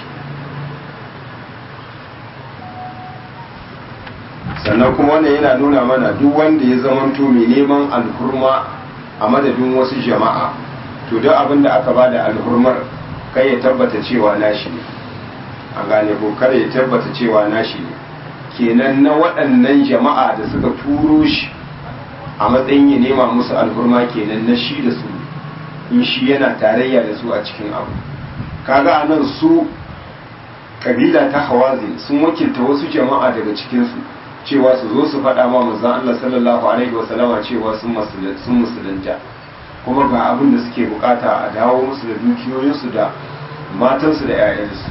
sannan kuma wannan yana nuna mana duk wanda ya zamanto mai neman alhurma a madadin wasu jama'a to duk abin da aka bada alhurmar kai ya tabbata cewa nashi ne a gane ko kada ya tabbata cewa nashi ne kenan na waɗannan jama'a da suka turo shi a matsayin ya nema musu alhurma kenan na shi da su in shi yana tarayya da su a cikin abu kaga anan su kabila ta hawazin sun wakilta wasu jama'a daga cikinsu cewa su zo su faɗa ma manzon Allah sallallahu alaihi wasallama cewa sun musulunta kuma ga abin da suke bukata a dawo musu da dukiyoyinsu da matansu da 'ya'yansu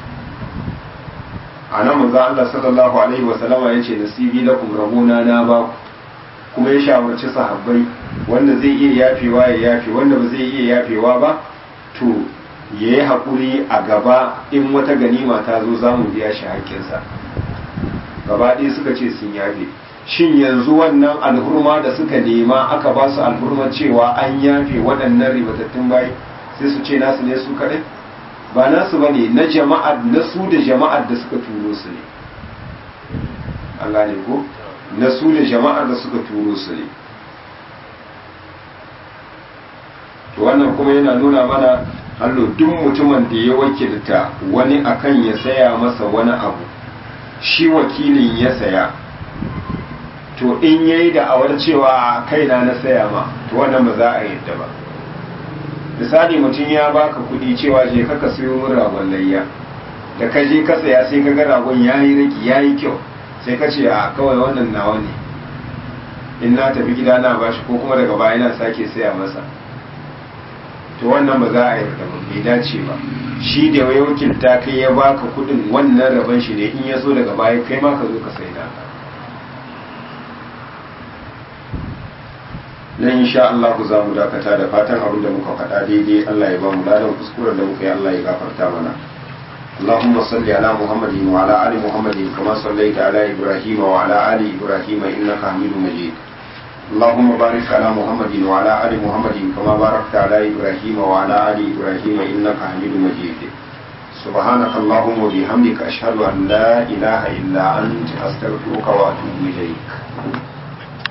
a nan manzon Allah sallallahu alaihi wasallama ya ce nasibi lakum rabona na ba kuma ya shawarci sahabbai wanda zai iya yafewa ya yafe wanda ba zai iya yafewa ba to ya yi haƙuri a gaba in wata ganima ta zo za mu biya shi haƙƙinsa gaba ɗaya suka ce sun yafe shin yanzu wannan alhurma da suka nema aka ba su alhurma cewa an yafe waɗannan ribatattun bayi sai su ce nasu ne su kaɗai ba nasu ba ne na jama'ar na su da jama'ar da suka turo su ne an gane ko na su da jama'ar da suka turo su ne to wannan kuma yana nuna mana hallo duk mutumin da ya wakilta wani akan ya saya masa wani abu shi wakilin ya saya to in yayi da awar cewa kaina na saya ma to wannan ba za a yadda ba misali mutum ya baka kuɗi cewa je ka siyo min ragon layya da ka je ka saya sai ka ga ragon yayi raki yayi kyau sai ka ce a kawai wannan nawa ne in na tafi gida na bashi ko kuma daga baya na sake saya masa to wannan ba za a yarda ba bai dace ba shi da ya wakilta kai ya baka kudin wannan rabon shi ne in ya so daga baya kai ma ka zo ka sai da nan insha Allah ku za mu dakata da fatan abin da muka faɗa daidai Allah ya ba mu ladan kuskuren da muka yi Allah ya gafarta mana اللهم صل على محمد وعلى ال محمد كما صليت على ابراهيم وعلى ال ابراهيم انك حميد مجيد اللهم بارك على محمد وعلى ال محمد كما باركت على ابراهيم وعلى ال ابراهيم انك حميد مجيد سبحانك اللهم وبحمدك اشهد ان لا اله الا انت استغفرك واتوب اليك